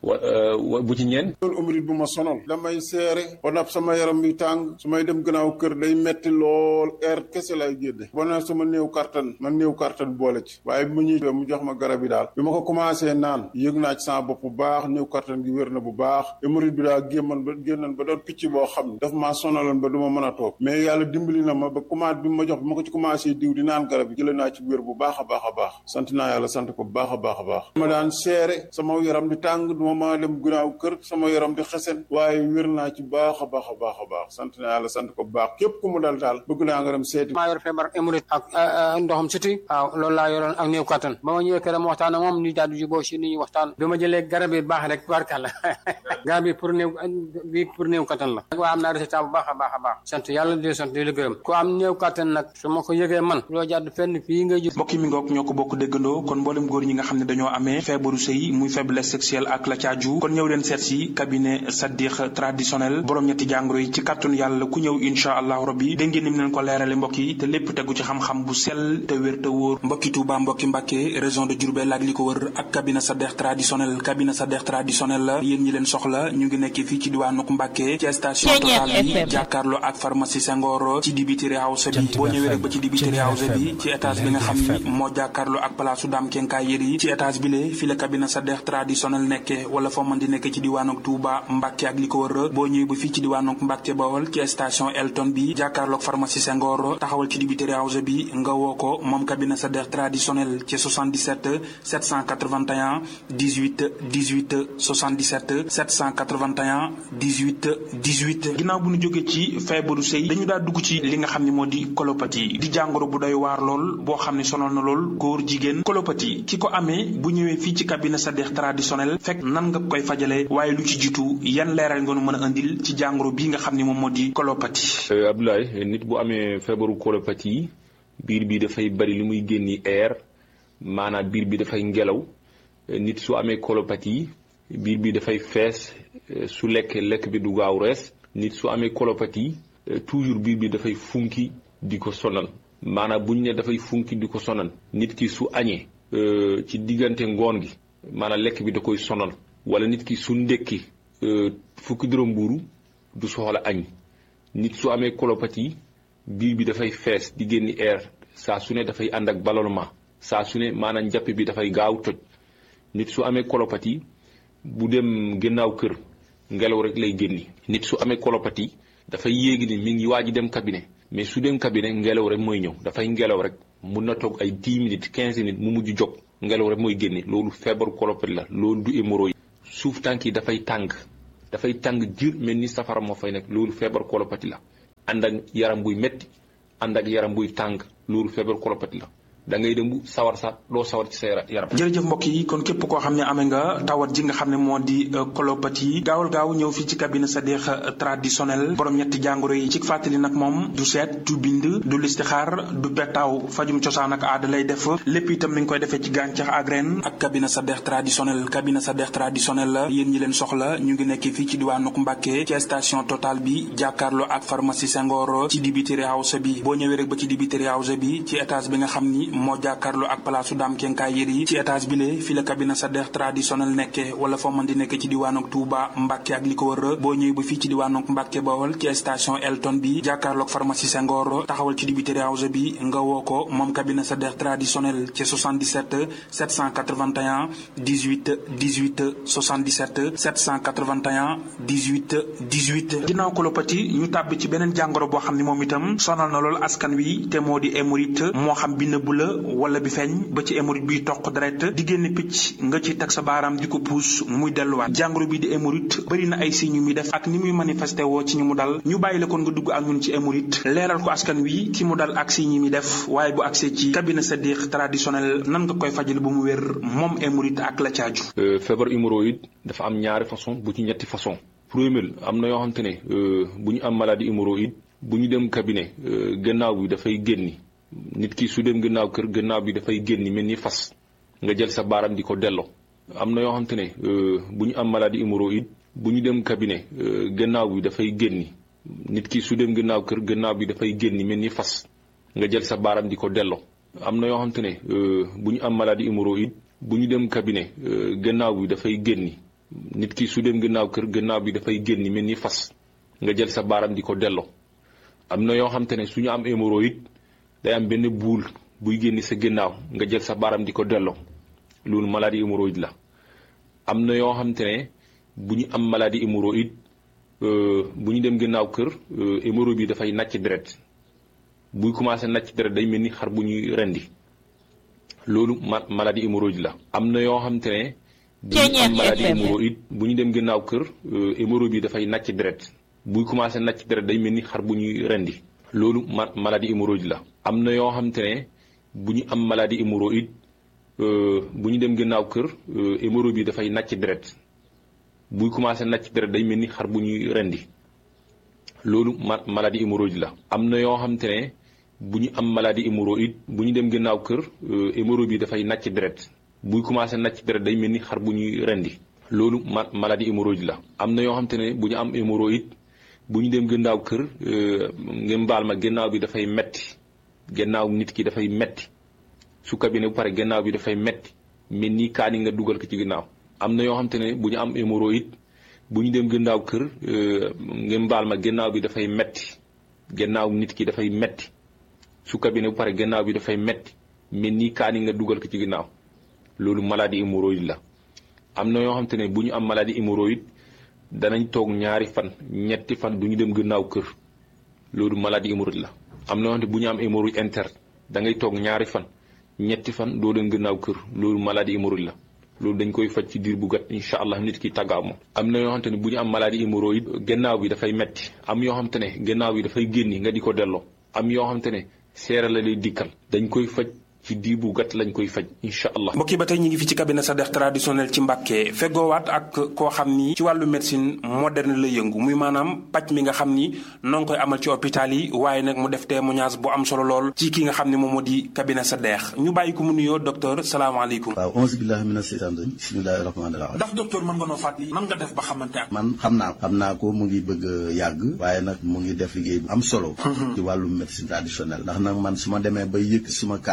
wa bu ci ñeen loolu umrit bu ma sonal damay seere ba nag sama yaram bi tàng su may dem gannaaw kër day metti lool air kese lay génne ba na sama néew kartan man néew kartan boole ci waaye bi ma ñëwee mu jox ma garab yi daal bi ma ko commencé naan yëg naa ci sama bopp bu baax néew kartan gi wér na bu baax umrit bi daal gémman ba génnan ba doon picc boo xam ne daf maa sonaloon ba du ma mën a toog mais yàlla dimbali na ma ba commencé bi ma jox bi ma ko ci commencé diw di naan garab yi jële naa ci wér bu baax a baax a baax sant naa yàlla sant ko bu baax a baax a baax ma daan seere sama yaram di tàng ma dem gunaaw kër sama yaram di xesen waaye wér naa ci baax a baax a baax a baax sant naa yàlla sant ko bu baax képp ku mu dal daal bëgg naa nga dem seeti maa yor feebar émorite ak ndoxam siti waaw loolu laa yoroon ak néew kattan ba ma ñëwee kër ma waxtaan ak moom ñu daal di juboo si ni ñu waxtaan bi ma jëlee garab yi baax rek barkàlla garab bi pour néew bi pour néew kattan la waaye am naa résultat bu baax a baax a baax sant yàlla di sant di la gërëm ku am néew kattan nag su ma ko yëgee man loo jàdd fenn fii ngay ju mbokk mi ngoog ñoo ko bokk déggandoo kon mboolem góor ñi nga xam ne dañoo amee feebaru sëy muy faiblesse sexuelle ak la caaju kon ñëw leen seet si cabinet Sadikh traditionnel borom ñetti jàngoro yi ci kàttanu yàlla ku ñëw incha allahu rabbi dégg ngeen ni mu leen ko leerale mbokk yi te lépp tegu ci xam-xam bu sell te wér te wóor mbokki Touba mbokki Mbàkke région de Diourbel ak li ko wër ak cabinet Sadikh traditionnel cabinet Sadikh traditionnel la yéen ñi leen soxla ñu ngi nekk fii ci diwaanu Mbàkke ci station Total bi jàkkaarloo ak pharmacie Senghor ci dibiteri house bi boo ñëwee rek ba ci dibiteri house bi ci étage bi nga xam ni moo jàkkaarloo ak palaasu Dame Kenkaay Yeri ci étage bi le fi la cabinet Sadikh traditionnel nekke wala foo mën di nekk ci diwaanu Touba Mbàkke ak li ko wër boo ñëwee ba fii ci diwaanu Mbàkke Bawol ci station Elton bi jàkkaarloog pharmacie Senghor taxawal ci dibiteri house bi nga woo ko moom cabinet Sadikh traditionnel ci 77 781 18 18 77 781 18 18 ginnaaw bu ñu jógee ci feebaru sëy dañu daa dugg ci li nga xam ne moo di colopathie di jàngoro bu doy waar lool boo xam ne sonal na lool góor jigéen colopathie ki ko amee bu ñëwee fii ci cabinet Sadikh traditionnel fekk nan nga koy fajale waaye lu ci jiitu yan leeral nga nu mën a indil ci jàngoro bii nga xam ne moom moo di colopathie. Abdoulaye nit bu amee feebaru colopathie yi biir bi dafay bari li muy génni air maanaam biir bi dafay ngelaw nit su amee colopathie yi biir bi dafay fees su lekk lekk bi du gaaw rees nit su amee colopathie toujours biir bi dafay funki di ko sonal maanaam buñ ne dafay funki di ko sonal nit ki su añee ci diggante ngoon gi maanaam lekk bi da koy sonal wala nit ki su ndekki fukki dërëm mbuuru du soxla añ nit su amee colopathie biir bi dafay fees di génni air saa su ne dafay ànd ak ballonnement saa su ne maanaam njàpp bi dafay gaaw toj nit su amee colopathie bu dem gannaaw kër ngelaw rek lay génni nit su amee colopathie dafay yéegi ni mi ngi waaj dem cabinet mais su dem cabinet ngelaw rek mooy ñëw dafay ngelaw rek mun na toog ay 10 minutes 15 minutes mu mujj jóg ngelaw rek mooy génne loolu feebaru kolopati la loolu du hémorroïde suuf tànk yi dafay tàng dafay tàng jir mel ni safara moo fay nekk loolu feebaru kolopati la ànd ak yaram buy metti ànd ak yaram buy tàng loolu feebaru kolopati la da ngay dem bu sawar sa doo sawar ci sa yaram. jërëjëf mbokk yi kon képp koo xam ne amee nga tawat ji nga xam ne moo di colopathie gaawal gaaw ñëw fii ci cabinet Sadikh traditionnel borom ñetti jàngoro yi ci fàttali nag moom du seet du bind du listixaar du petaaw fajum cosaan ak aada lay def lépp itam mi ngi koy defee ci gàncax ak ren ak cabinet Sadikh traditionnel cabinet Sadikh traditionnel la yéen ñi leen soxla ñu ngi nekk fii ci diwaanu Mbàkke ci station Total bi jàkkaarloo ak pharmacie Senghor ci dibiteri house bi boo ñëwee rek ba ci dibiteri house bi ci étage bi nga xam ni moo jàkkaarloo ak palaasu daam kenkaay yër yi ci étage bi le fi la cabinet Sadikh traditionnel nekke wala foo mën di nekk ci diwaanok Touba Mbàkke ak li ko wër boo ñëwee ba fii ci diwaanok Mbàkke Bawol ci station Elton bi jàkkaarloog pharmacie Senghor taxawal ci dibiteri house bi nga woo ko moom cabinet Sadikh traditionnel ci 77 781 18 18 77 781 18 18 ginnaaw colopathie ñu tàbbi ci beneen jàngoro boo xam ne moom itam sonal na lool askan wi te moo di hémorroïde moo xam bi nëbb la wala bi feeñ ba ci hémorroïde biy toq deret di génn picc nga ci teg sa baaraam di ko puus muy delluwaat jàngoro bi di hémorroïde bëri na ay signes yu muy def ak ni muy manifesté woo ci ñu mu dal ñu bàyyi la kon nga dugg ak ñun ci hémorroïde leeral ko askan wi ki mu dal ak signes yi muy def waaye bu agsee ci cabinet Sadikh traditionnel nan nga koy fajal bu mu wér moom hémorroïde ak la caaju feebar hémorroïde dafa am ñaari façon bu ci ñetti façon premier am na yoo xam te ne bu ñu am maladie hémorroïde bu ñu dem cabinet gannaaw bi dafay génni nit ki su dem gannaaw kër gannaaw bi dafay génni mel ni fas nga jël sa baaram di ko delloo am na yoo xam te ne bu ñu am maladie hémorroïde bu ñu dem cabinet gannaaw bi dafay génni nit ki su dem gannaaw kër gannaaw bi dafay génni mel ni fas nga jël sa baaram di ko delloo am na yoo xam te ne bu ñu am maladie hémorroïde bu ñu dem cabinet gannaaw bi dafay génni nit ki su dem gannaaw kër gannaaw bi dafay génni mel ni fas nga jël sa baaram di ko delloo am na yoo xam te ne su ñu am hémorroïde day am benn buul buy génni sa gannaaw nga jël sa baaram di ko delloo loolu maladie hémorroïde la am na yoo xam te ne bu ñu am maladie hémorroïde bu ñu dem gannaaw kër hémorroïde bi dafay nàcc deret buy commencé nàcc deret day mel ni xar bu ñuy rendi loolu ma maladie hémorroïde la am na yoo xam te ne bu ñu am maladie hémorroïde bu ñu dem gannaaw kër hémorroïde bi dafay nàcc deret buy commencé nàcc deret day mel ni xar bu ñuy rendi loolu ma maladie hémorroïde la am na yoo xam te ne bu ñu am maladie hémorroïde bu ñu dem gannaaw kër hémorroïde bi dafay nàcc deret buy commencé nàcc deret day mel ni xar bu ñuy rendi loolu ma maladie hémorroïde la am na yoo xam te ne bu ñu am maladie hémorroïde bu ñu dem gannaaw kër hémorroïde bi dafay nàcc deret buy commencé nàcc deret day mel ni xar bu ñuy rendi loolu ma maladie hémorroïde la am na yoo xam te ne bu ñu am hémorroïde bu ñu dem gannaaw kër ngeen baal ma gannaaw bi dafay metti gannaaw nit ki dafay metti su cabinet bu pare gannaaw bi dafay metti mel ni kaani nga dugal ko ci gannaaw am na yoo xam te ne bu ñu am hémorroïde bu ñu dem gannaaw kër ngeen baal ma gannaaw bi dafay metti gannaaw nit ki dafay metti su cabinet bu pare gannaaw bi dafay metti mel ni kaani nga dugal ko ci gannaaw loolu maladie hémorroïde la am na yoo xam te ne bu ñu am maladie hémorroïde danañ toog ñaari fan ñetti fan du ñu dem gannaaw kër loolu maladie hémorroïde la am na yoo xam te bu ñu am hémorroïde interne da ngay toog ñaari fan ñetti fan doo dem gannaaw kër loolu maladie hémorroïde la loolu dañ koy faj ci diir bu gàtt incha allah nit ki tàggaaw moom am na yoo xamante ne bu ñu am maladie hémorroïde gannaaw bi dafay metti am yoo xamante ne gannaaw bi dafay génni nga di ko delloo am yoo xamante ne seera la lay dikkal dañ koy faj ci diir bu gàtt lañ koy faj incha allah mbokk yi ba tey ñu ngi fi ci cabinet Sadikh traditionnel ci Mbàkke feggoowaat ak koo xam ni ci wàllu médecine moderne la yëngu muy maanaam paj mi nga xam ni noo ngi koy amal ci hôpital yi waaye nag mu def témoignage bu am solo lool ci ki nga xam ne moom moo di cabinet Sadikh ñu bàyyi ko mu nuyoo docteur salaamaaleykum waaw onze billahi mina seytaan rajim bismillahi rahmaani rahim ndax docteur mën nga noo fàttali nan nga def ba xamante ak man xam naa ko xam naa ko mu ngi bëgg a yàgg waaye nag mu ngi def liggéey bu am solo ci wàllu médecine traditionnelle ndax nag man su ma demee ba yëkk suma kàddu ci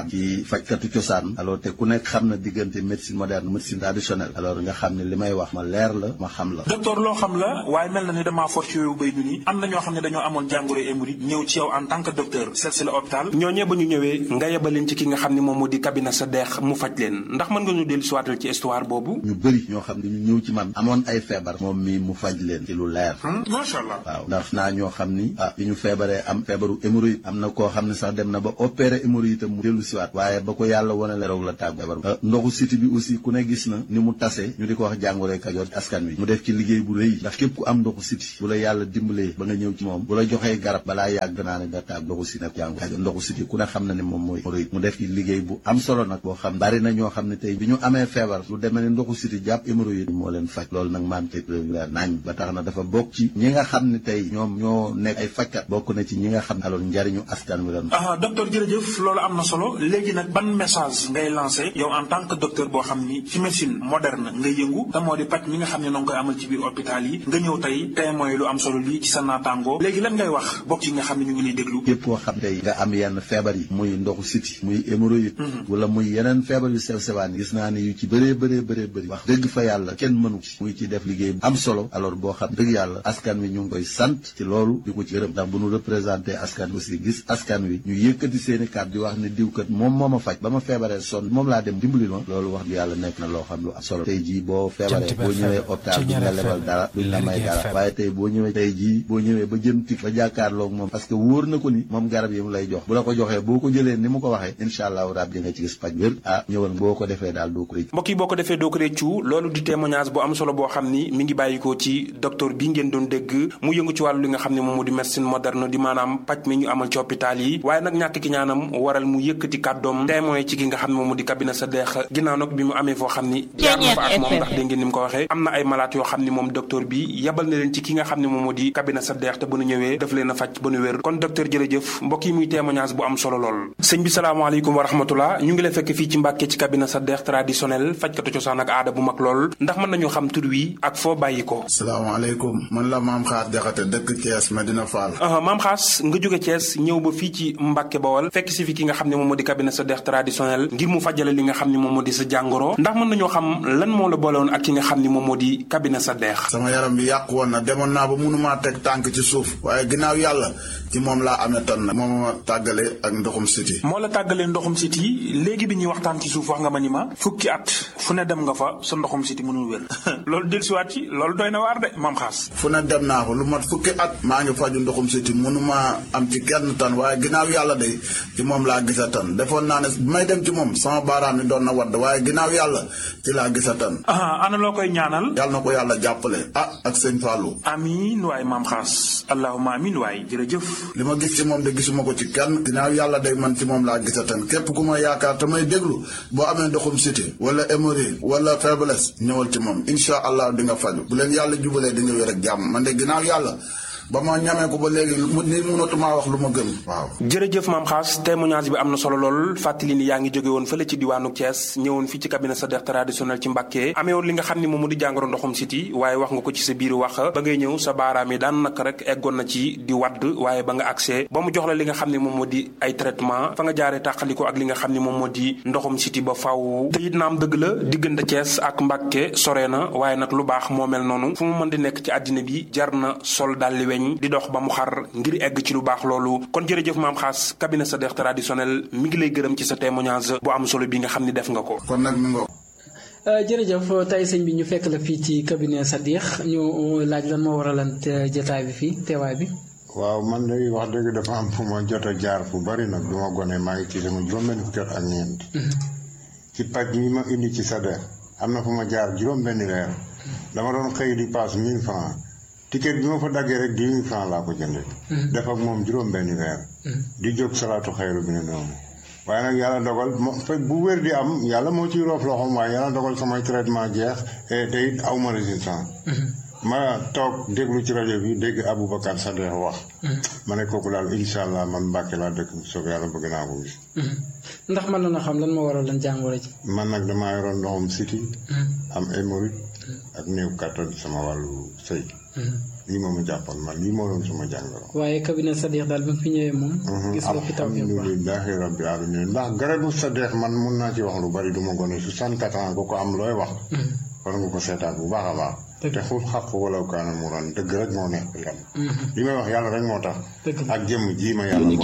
ay fajkatu cosaan alors te ku nekk xam na diggante médecine moderne médecine traditionnelle alors nga xam ne li may wax ma leer la ma xam la docteur loo xam la waaye mel na ni damaa for ci yooyu bay du ni am na ñoo xam ne dañoo amoon jàngoro hémorroïde ñëw ci yow en tant que docteur seet si la hôpital ñooñee ba ñu ñëwee nga yebaleen ci ki nga xam ne moom moo di cabinet sa deex mu faj leen ndax mën nga ñu dellu siwaatal ci histoire boobu ñu bëri ñoo xam ne ñu ñëw ci man amoon ay feebar moom mi mu faj leen ci lu leer macha allah waaw ndax naa ñoo xam ni ah bi ñu feebaree am feebaru hémorroïde am na koo xam ne sax dem na ba opéré hémorroïde itam mu dellu siwaat waaye ba ko yàlla wane la roog la tàgg feebar ndoxu siti bi aussi ku ne gis na ni mu tase ñu di ko wax jàngoro Kajoor ci askan wi mu def ci liggéey bu rëy ndax képp ku am ndoxu siti bu la yàlla dimbalee ba nga ñëw ci moom bu la joxee garab balaa yàgg naa ne nga tàgg ndoxu siti nag jàngoro Kajoor ndoxu siti ku ne xam na ne moom mooy hémorroïde mu def ci liggéey bu am solo nag boo xam bari na ñoo xam ne tey bi ñu amee feebar lu demee ne ndoxu siti jàpp hémorroïde moo leen faj loolu nag maam tey leer nañ ba tax na dafa bokk ci ñi nga xam ne tey ñoom ñoo nekk ay fajkat bokk na ci ñi nga xam ne alors njariñu askan wi lan ah docteur jërëjëf loolu am na solo léegi nag ban message ngay lancé yow en tant que docteur boo xam ni ci médecine moderne nga yëngu te moo di paj mi nga xam ne noo ngi koy amal ci biir hôpital yi nga ñëw tey témoin lu am solo lii ci sa naataangoo léegi lan ngay wax bokk yi nga xam ne ñu ngi lay déglu képp koo xam tey nga am yenn feebar yi muy ndoxu siti muy hémorroïde wala muy yeneen feebar yu sew sewaan gis naa ne yu ci bëree bëree bëree bëri wax dëgg fa yàlla kenn mënu ci muy ci def liggéey am solo alors boo xam dëgg yàlla askan wi ñu ngi koy sant ci loolu di ko ci gërëm ndax bu ñu représenté askan wi aussi gis askan wi ñu yëkkati seeni kàddu di wax ne diwkat moom moo ma faj ba ma feebaree sonn moom laa dem dimbali ma loolu wax di yàlla nekk na loo xam lu am solo tey jii boo feebaree boo ñëwee hôpital duñ la lebal dara duñ la may dara waaye tey boo ñëwee tey jii boo ñëwee ba jëm tik ba jàkkaarloog moom parce que wóor na ko ni moom garab yi mu lay jox bu la ko joxee boo ko jëlee ni mu ko waxee incha allahu rabbi nga ci gis paj wér ah ñëwal boo ko defee daal doo ko rëcc mbokk yi boo ko defee doo ko réccu loolu di témoignage bu am solo boo xam ni mi ngi bàyyikoo ci docteur bi ngeen doon dégg mu yëngu ci wàllu li nga xam ne moom moo di médecine moderne di maanaam paj mi ñu amal ci hôpital yi waaye nag ñàkk ki ñaanam waral mu yëkkati kàddoom témoin ci ki nga xam ne moom moo di cabinet sa deex ginnaaw nag bi mu amee foo xam ni jaar na fa ak moom ndax dégg ngeen ni mu ko waxee am na ay malade yoo xam ni moom docteur bi yabal na leen ci ki nga xam ne moom moo di cabinet sa deex te bu nu ñëwee daf leen a faj ba nu wér kon docteur jërëjëf mbokk yi muy témoignage bu am solo lool sëñ bi salaamaaleykum wa rahmatullah ñu ngi lay fekk fii ci Mbàkke ci cabinet sa deex traditionnel fajkatu cosaan ak aada bu mag lool ndax mën nañu xam tur wi ak foo bàyyi ko salaamaaleykum man la maam xaar jaxate dëkk Thiès Medina Fall maam xaas nga jóge Thiès ñëw ba fii ci Mbàkke Bawol fekk si fi ki nga xam ne moom moo di cabinet sa deex traditionnel ngir mu fajale li nga xam ne moom moo di sa jàngoro ndax mën nañoo xam lan moo la boole woon ak ki nga xam ne moom moo di cabinet sa deex sama yaram bi yàqu woon na demoon naa ba mënumaa teg tànk ci suuf waaye ginnaaw yàlla ci moom laa amee tan nag moom ma tàggale ak ndoxum siti moo la tàggalee ndoxum siti léegi bi ñuy waxtaan ci suuf wax nga ma ni ma fukki at fu ne dem nga fa sa ndoxum siti mënul wér loolu dellusiwaat ci loolu doy na waar de maam xaas fu ne dem naa ko lu mat fukki at maa ngi faju ndoxum siti mënuma am ci kenn tan waaye ginnaaw yàlla de ci moom laa gisa tan defoon naa ne bi may dem ci moom sama baaraam yi doon na wadd waaye ginnaaw yàlla ci laa gisa tan ana loo koy ñaanal yàlla na ko yàlla jàppale ah ak sëñ Fallou amiin waay maam xaas allahuma amiin waay jërëjëf li ma gis ci moom de gisuma ko ci kenn ginnaaw yàlla day man ci moom laa gisa tan képp ku ma yaakaar te may déglu boo amee ndoxum siti wala hémorroïde wala faiblesse ñëwal ci moom incha allah di nga faju bu leen yàlla jubalee di nga wér ak jàmm man de ginnaaw yàlla ba ma ñamee ko ba léegi ni mënatumaa wax lu ma gën waaw jërëjëf maam xaas témoignage bi am na solo lool fàttali ni yaa ngi jóge woon fële ci diwaanu Thiès ñëwoon fii ci cabinet sa deex traditionnel ci Mbàkke amee woon li nga xam ni moom mu di jàngoro ndoxum siti waaye wax nga ko ci sa biir wax ba ngay ñëw sa baaraam yi daan naka rek eggoon na ci di wadd waaye ba nga accès ba mu jox la li nga xam ne moom moo di ay traitement fa nga jaaree tàqaliko ak li nga xam ne moom moo di ndoxum siti ba faw te it naam dëgg la diggante Thiès ak Mbàkke sore na waaye nag lu baax moo mel noonu fu mu mën di nekk ci àddina bi jar na sol dalli weñ di dox ba mu xar ngir egg ci lu baax loolu kon jërëjëf maam xaas cabinet sa deex traditionnel mi ngi lay gërëm ci sa témoignage bu am solo bi nga xam ni def nga ko kon nag mi ngo jërëjëf tey sëñ bi ñu fekk la fii ci cabinet sa deex ñu laaj lan moo waralan jotaay bi fii teewaay bi waaw man de wax dëgg dafa am fu ma jot a jaar fu bari nag du ma gone maa ngi ci sama juróom-benn fukki at ak ñeent ci paj mi ma indi ci sa deex am na fu ma jaar juróom-benn weer dama doon xëy di paas mille francs ticket bi ma fa daggee rek dix mille francs laa ko jëndee. def ak moom juróom-benni weer. di jóg salaatu xayru bi ne noonu. waaye nag yàlla dogal mo fekk bu wér di am yàlla moo ciy roof loxoom waaye yàlla dogal samay traitement jeex te it aw ma résistance. ma toog déglu ci rajo bi dégg Aboubacar Sadekh wax. ma ne kooku daal incha allah man Mbàkke laa dëkk bu soobee yàlla bëgg naa ko gis. ndax mën na xam lan moo waral lan jàngoro ji. man nag damaa yoroon ndoxum siti am hémorroïde ak néew kàttan sama wàllu sëy lii moom a jàppoon man lii moo doon suma jàngoro waaye cabinet Sadikh daal bi mu fi ñëwee moom. gis nga fi taw bi bu baax alhamdulilahi rabbi alamin ndax garabu Sadikh man mun naa ci wax lu bari du ma gone soixante-quatre ans ko ko am looy wax war nga ko seetaat bu baax a baax te xul xaq walaw kaana mu ran dëgg rek moo nekk yam li may wax yàlla rek moo tax ak jëmm ji ma yàlla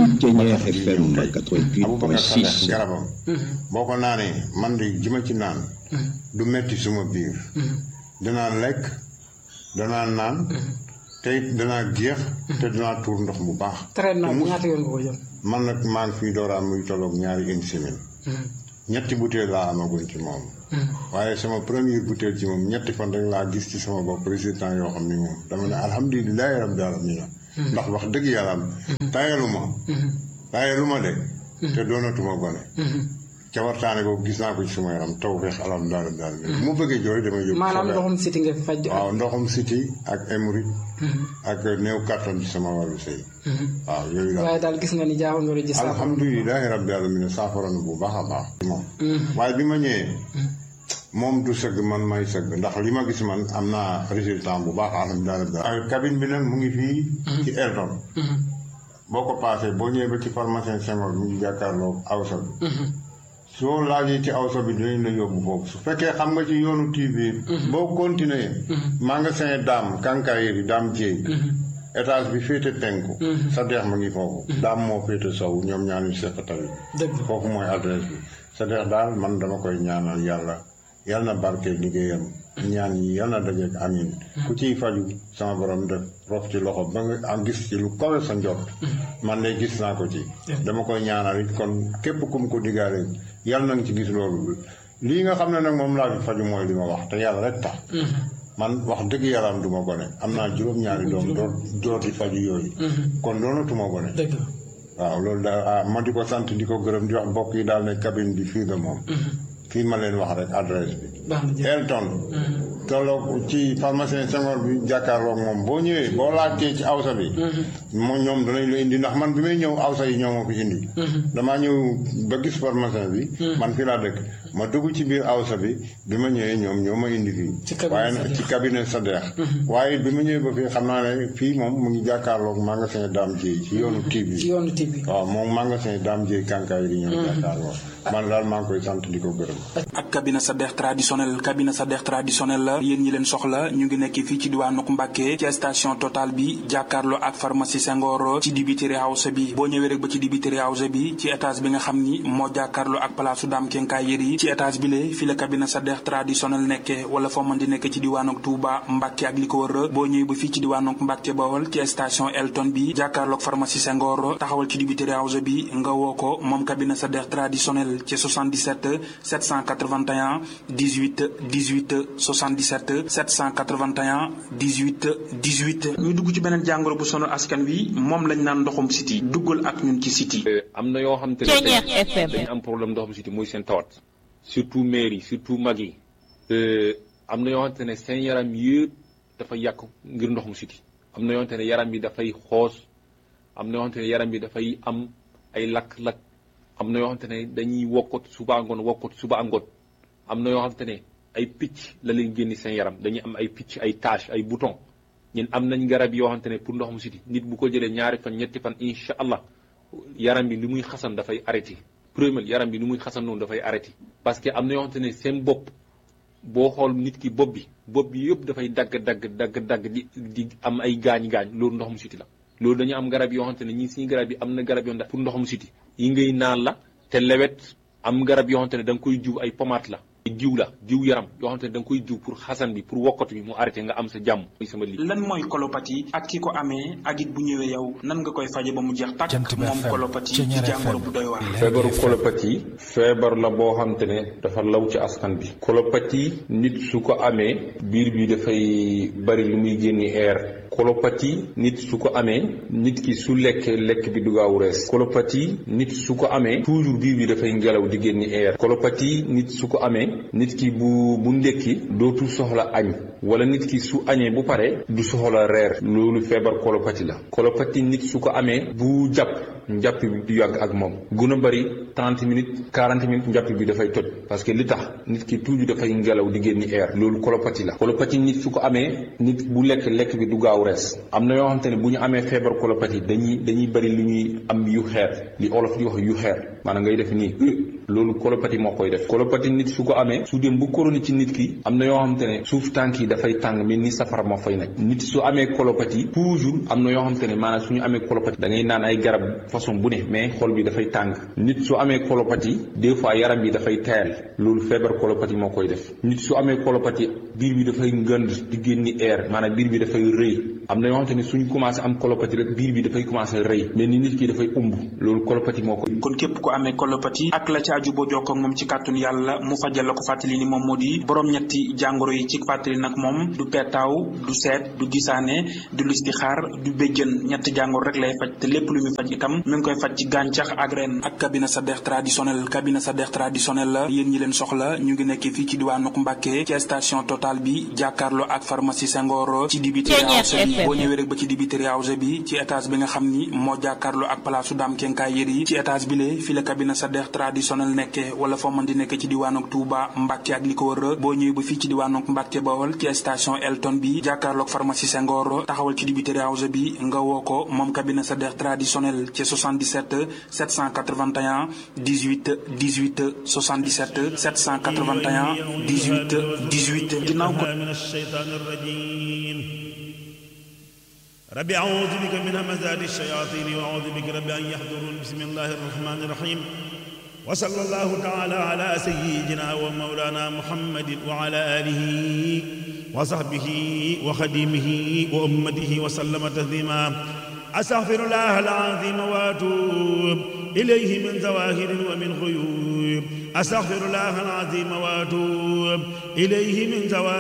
boole Sadikh garabam boo ko naanee man di ji ma ci naan du metti suma biir danaa lekk danaa naan te it danaa géex te danaa tuur ndox bu baax traitement bi ñaata yoon nga ko jël man nag maa ngi fii door a am muy tolloog ñaari une semaine ñetti butéel laa amaguñ ci moom waaye sama première butéel ci moom ñetti fan rek laa gis ci sama bopp résultat yoo xam ni moom dama ne alhamdulilahi rabbil alamin ndax wax dëgg yàlla am tayaluma tayaluma de te doonatuma gone ca waxtaane boobu gis naa ko ci sama yaram taw feex alam daal daal bu ma bëggee jooy damay yóbbu maanaam ndoxum siti nga fi faj waaw ndoxum siti ak hémorroïde ak néew kattan ci sama wàllu sëy waaw yooyu daal waaye daal gis nga ni jaaxal nga ji saafara alhamdulilahi rabbi alamin saafara na bu baax a baax moom waaye bi ma ñëwee moom du sëgg man may sëgg ndax li ma gis man am naa résultat bu baax alhamdulilah rabbi cabine bi nag mu ngi fii ci Elton boo ko paasee boo ñëwee ba ci pharmacien Senghor mu ngi jàkkaarloo awsa bi soo laajee ci awsa bi dinañ la yóbbu foofu su fekkee xam nga ci yoonu TV boo continuer magasin daam kankayeri daam jéey étage bi féete penku Sadikh ma ngi foofu daam moo féete sow ñoom ñaanu seq tamit foofu mooy adresse bi Sadikh daal man dama koy ñaanal yàlla yàlla na barke liggéeyam ñaan yi yàlla na dajeek amin ku ciy faju sama borom def rof ci loxo ba nga am gis ci lu kawe sa njot man de gis naa ko ci dama koy ñaanal it kon képp ku mu ko diggaale yàlla na nga ci gis loolu lii nga xam ne nag moom laa fi faju mooy li ma wax te yàlla rek tax man wax dëgg yàlla am du ma gone am naa juróom-ñaari doom door door di faju yooyu kon doonatuma gone waaw loolu daal ma di ko sant di ko gërëm di wax mbokk yi daal ne cabine bi fii la moom fii ma leen wax rek adresse bi Elton tolloog ci pharmacien Senghor bi jàkkaarloog moom boo ñëwee boo laajtee ci awsa bi moom ñoom danañ la indi ndax man bi may ñëw awsa yi ñoo ma fi indi damaa ñëw ba gis pharmacien bi man fii laa dëkk ma dugg ci biir awsa bi bi ma ñëwee ñoom ñoo ma indi fii waaye nag ci cabinet Sadikh waaye bi ma ñëwee ba fii xam naa ne fii moom mu ngi jàkkaarloog magasin Dame Dieye ci yoonu TV ci yoonu TV waaw moom magasin Dame Dieye kànkaay yi di ñëw jàkkaarloog man daal maa ngi koy sant di ko gërëm ak cabinet Sadikh traditionnel cabinet Sadikh traditionnel la yéen ñi leen soxla ñu ngi nekk fii ci diwaanu Mbàkke ci station Total bi jàkkaarloo ak pharmacie Senghor ci dibiteri house bi boo ñëwee rek ba ci dibiteri house bi ci étage bi nga xam ni moo jàkkaarloo ak palaasu Dame Kenkaay Yeri ci étage bi le fi la cabinet Sadikh traditionnel nekke wala foo mën di nekk ci diwaanu Touba Mbàkke ak li ko wër boo ñëwee ba fii ci diwaanu Mbàkke Bawol ci station Elton bi jàkkaarloo ak pharmacie Senghor taxawal ci dibiteri house bi nga woo ko moom cabinet Sadikh traditionnel ci 77 781 18 18 77 781 18 18. ñu dugg ci beneen jàngoro bu sonal askan wi moom lañ naan ndoxum siti duggal ak ñun ci siti. am na yoo xam te ne dañu am problème ndoxum siti muy seen tawat surtout maire yi surtout mag yi am na yoo xamante ne seen yaram yëpp dafa yàq ngir ndoxum siti am na yoo xamante ne yaram bi dafay xoos am na yoo xamante ne yaram bi dafay am ay lakk-lakk. am na yoo xamante ne dañuy wokkot suba ngoon wokkot suba ngoon am na yoo xamante ne ay picc la leen génni seen yaram dañuy am ay picc ay tache ay bouton ñun am nañ garab yoo xamante ne pour ndoxum siti nit bu ko jëlee ñaari fan ñetti fan incha allah yaram bi li muy xasan dafay arrêté premier yaram bi ni muy xasan noonu dafay arrêté parce que am na yoo xamante ne seen bopp boo xool nit ki bopp bi bopp bi yëpp dafay dagg dagg dagg dagg di di am ay gaañ-gaañ loolu ndoxum siti la loolu dañu am garab yoo xamante ne ñii suñu garab yi am na garab yoo xamante pour ndoxum siti yi ngay naan la te lewet am garab yoo xamante ne da nga koy jiw ay pommade la jiw la jiw yaram yoo xamante ne da nga koy jiw pour xasan bi pour wokkatu bi mu arrêté nga am sa jàmm muy sama li lan mooy colopathie ak ki ko amee ak it bu ñëwee yow nan nga koy faje ba mu jeex tàkk moom colopathie ci jàngoro bu doy waar feebaru colopathie feebar la boo xamante ne dafa law ci askan bi colopathie nit su ko amee biir bi dafay bari lu muy génni air colopathie nit su ko amee nit ki su lekkee lekk bi du gaaw rees colopathie nit su ko amee toujours biir bi dafay ngelaw di génni air colopathie nit su ko amee nit ki bu bu ndékki dootu soxla añ wala nit ki su añee bu pare du soxla reer loolu feebar colopathie la colopathie nit su ko amee bu jàpp njàpp bi du yàgg ak moom gën a bëri 30 minutes 40 minutes njàpp bi dafay toj parce que li tax nit ki toujours dafay ngelaw di génni air loolu colopathie la colopathie nit su ko amee nit bu lekk lekk bi du gaaw gaaw rees am na yoo xamante ne bu ñu amee feebar colopathie dañuy dañuy bëri lu ñuy am yu xeer li olof di wax yu xeer maanaam ngay def nii loolu colopathie moo koy def colopathie nit su ko amee su dem bu koroni ci nit ki am na yoo xamante ne suuf tànk yi dafay tàng mel ni safara moo fay nekk nit su amee colopathie toujours am na yoo xamante ne maanaam su ñu amee colopathie da ngay naan ay garab façon bu ne mais xol bi dafay tàng nit su amee colopathie des fois yaram bi dafay tayal loolu feebar colopathie moo koy def nit su amee colopathie biir bi dafay ngënd di génni air maanaam biir bi dafay rëy am na yoo xamante ne suñ commencé am colopathie rek biir bi dafay commencé rëy mais ni nit ki dafay umb loolu colopathie moo koy kon képp ku amee colopathie ak la ci aju boo jokkoo ak moom ci kàttun yàlla mu fajal la ko fàttali ni moom moo di borom ñetti jàngoro yi ci fàttali nag moom du peetaaw du seet du gisaane du listixaar du béjjën ñetti jàngoro rek lay faj te lépp lu muy faj itam mi ngi koy faj ci gàncax ak ren ak cabinet Sadekh traditionnel cabinet Sadekh traditionnel la yéen ñi leen soxla ñu ngi nekk fii ci diwaanu Mbàkke ci station Total bi jàkkaarloo ak pharmacie Senghor ci dibiteri house bi boo ñëwee rek ba ci dibiteri house bi ci étage bi nga xam ni moo jàkkaarloo ak palaasu daam kenkaay yër yi ci étage bi le fi la cabinet Sadekh traditionnel nekke wala foo mën di nekk ci diwaanu Touba Mbàkke ak li ko wër boo ñëwee ba fii ci diwaanu Mbàkke Bawol ci station Elton bi jàkkaarloo ak pharmacie Senghor taxawal ci dibiteri house bi nga woo ko moom cabinet Sadekh traditionnel ci 77 781 18 18 77 781 18 18 ginnaaw ko من الشيطان الرجيم ربي أعوذ بك من همزات الشياطين وأعوذ بك ربي أن يحضرون بسم الله الرحمن الرحيم وصلى الله تعالى على سيدنا ومولانا محمد وعلى آله وصحبه وخديمه وأمته وسلم تسليما أستغفر الله العظيم وأتوب إليه من ظواهر ومن غيوب أستغفر الله العظيم وأتوب إليه من ظواهر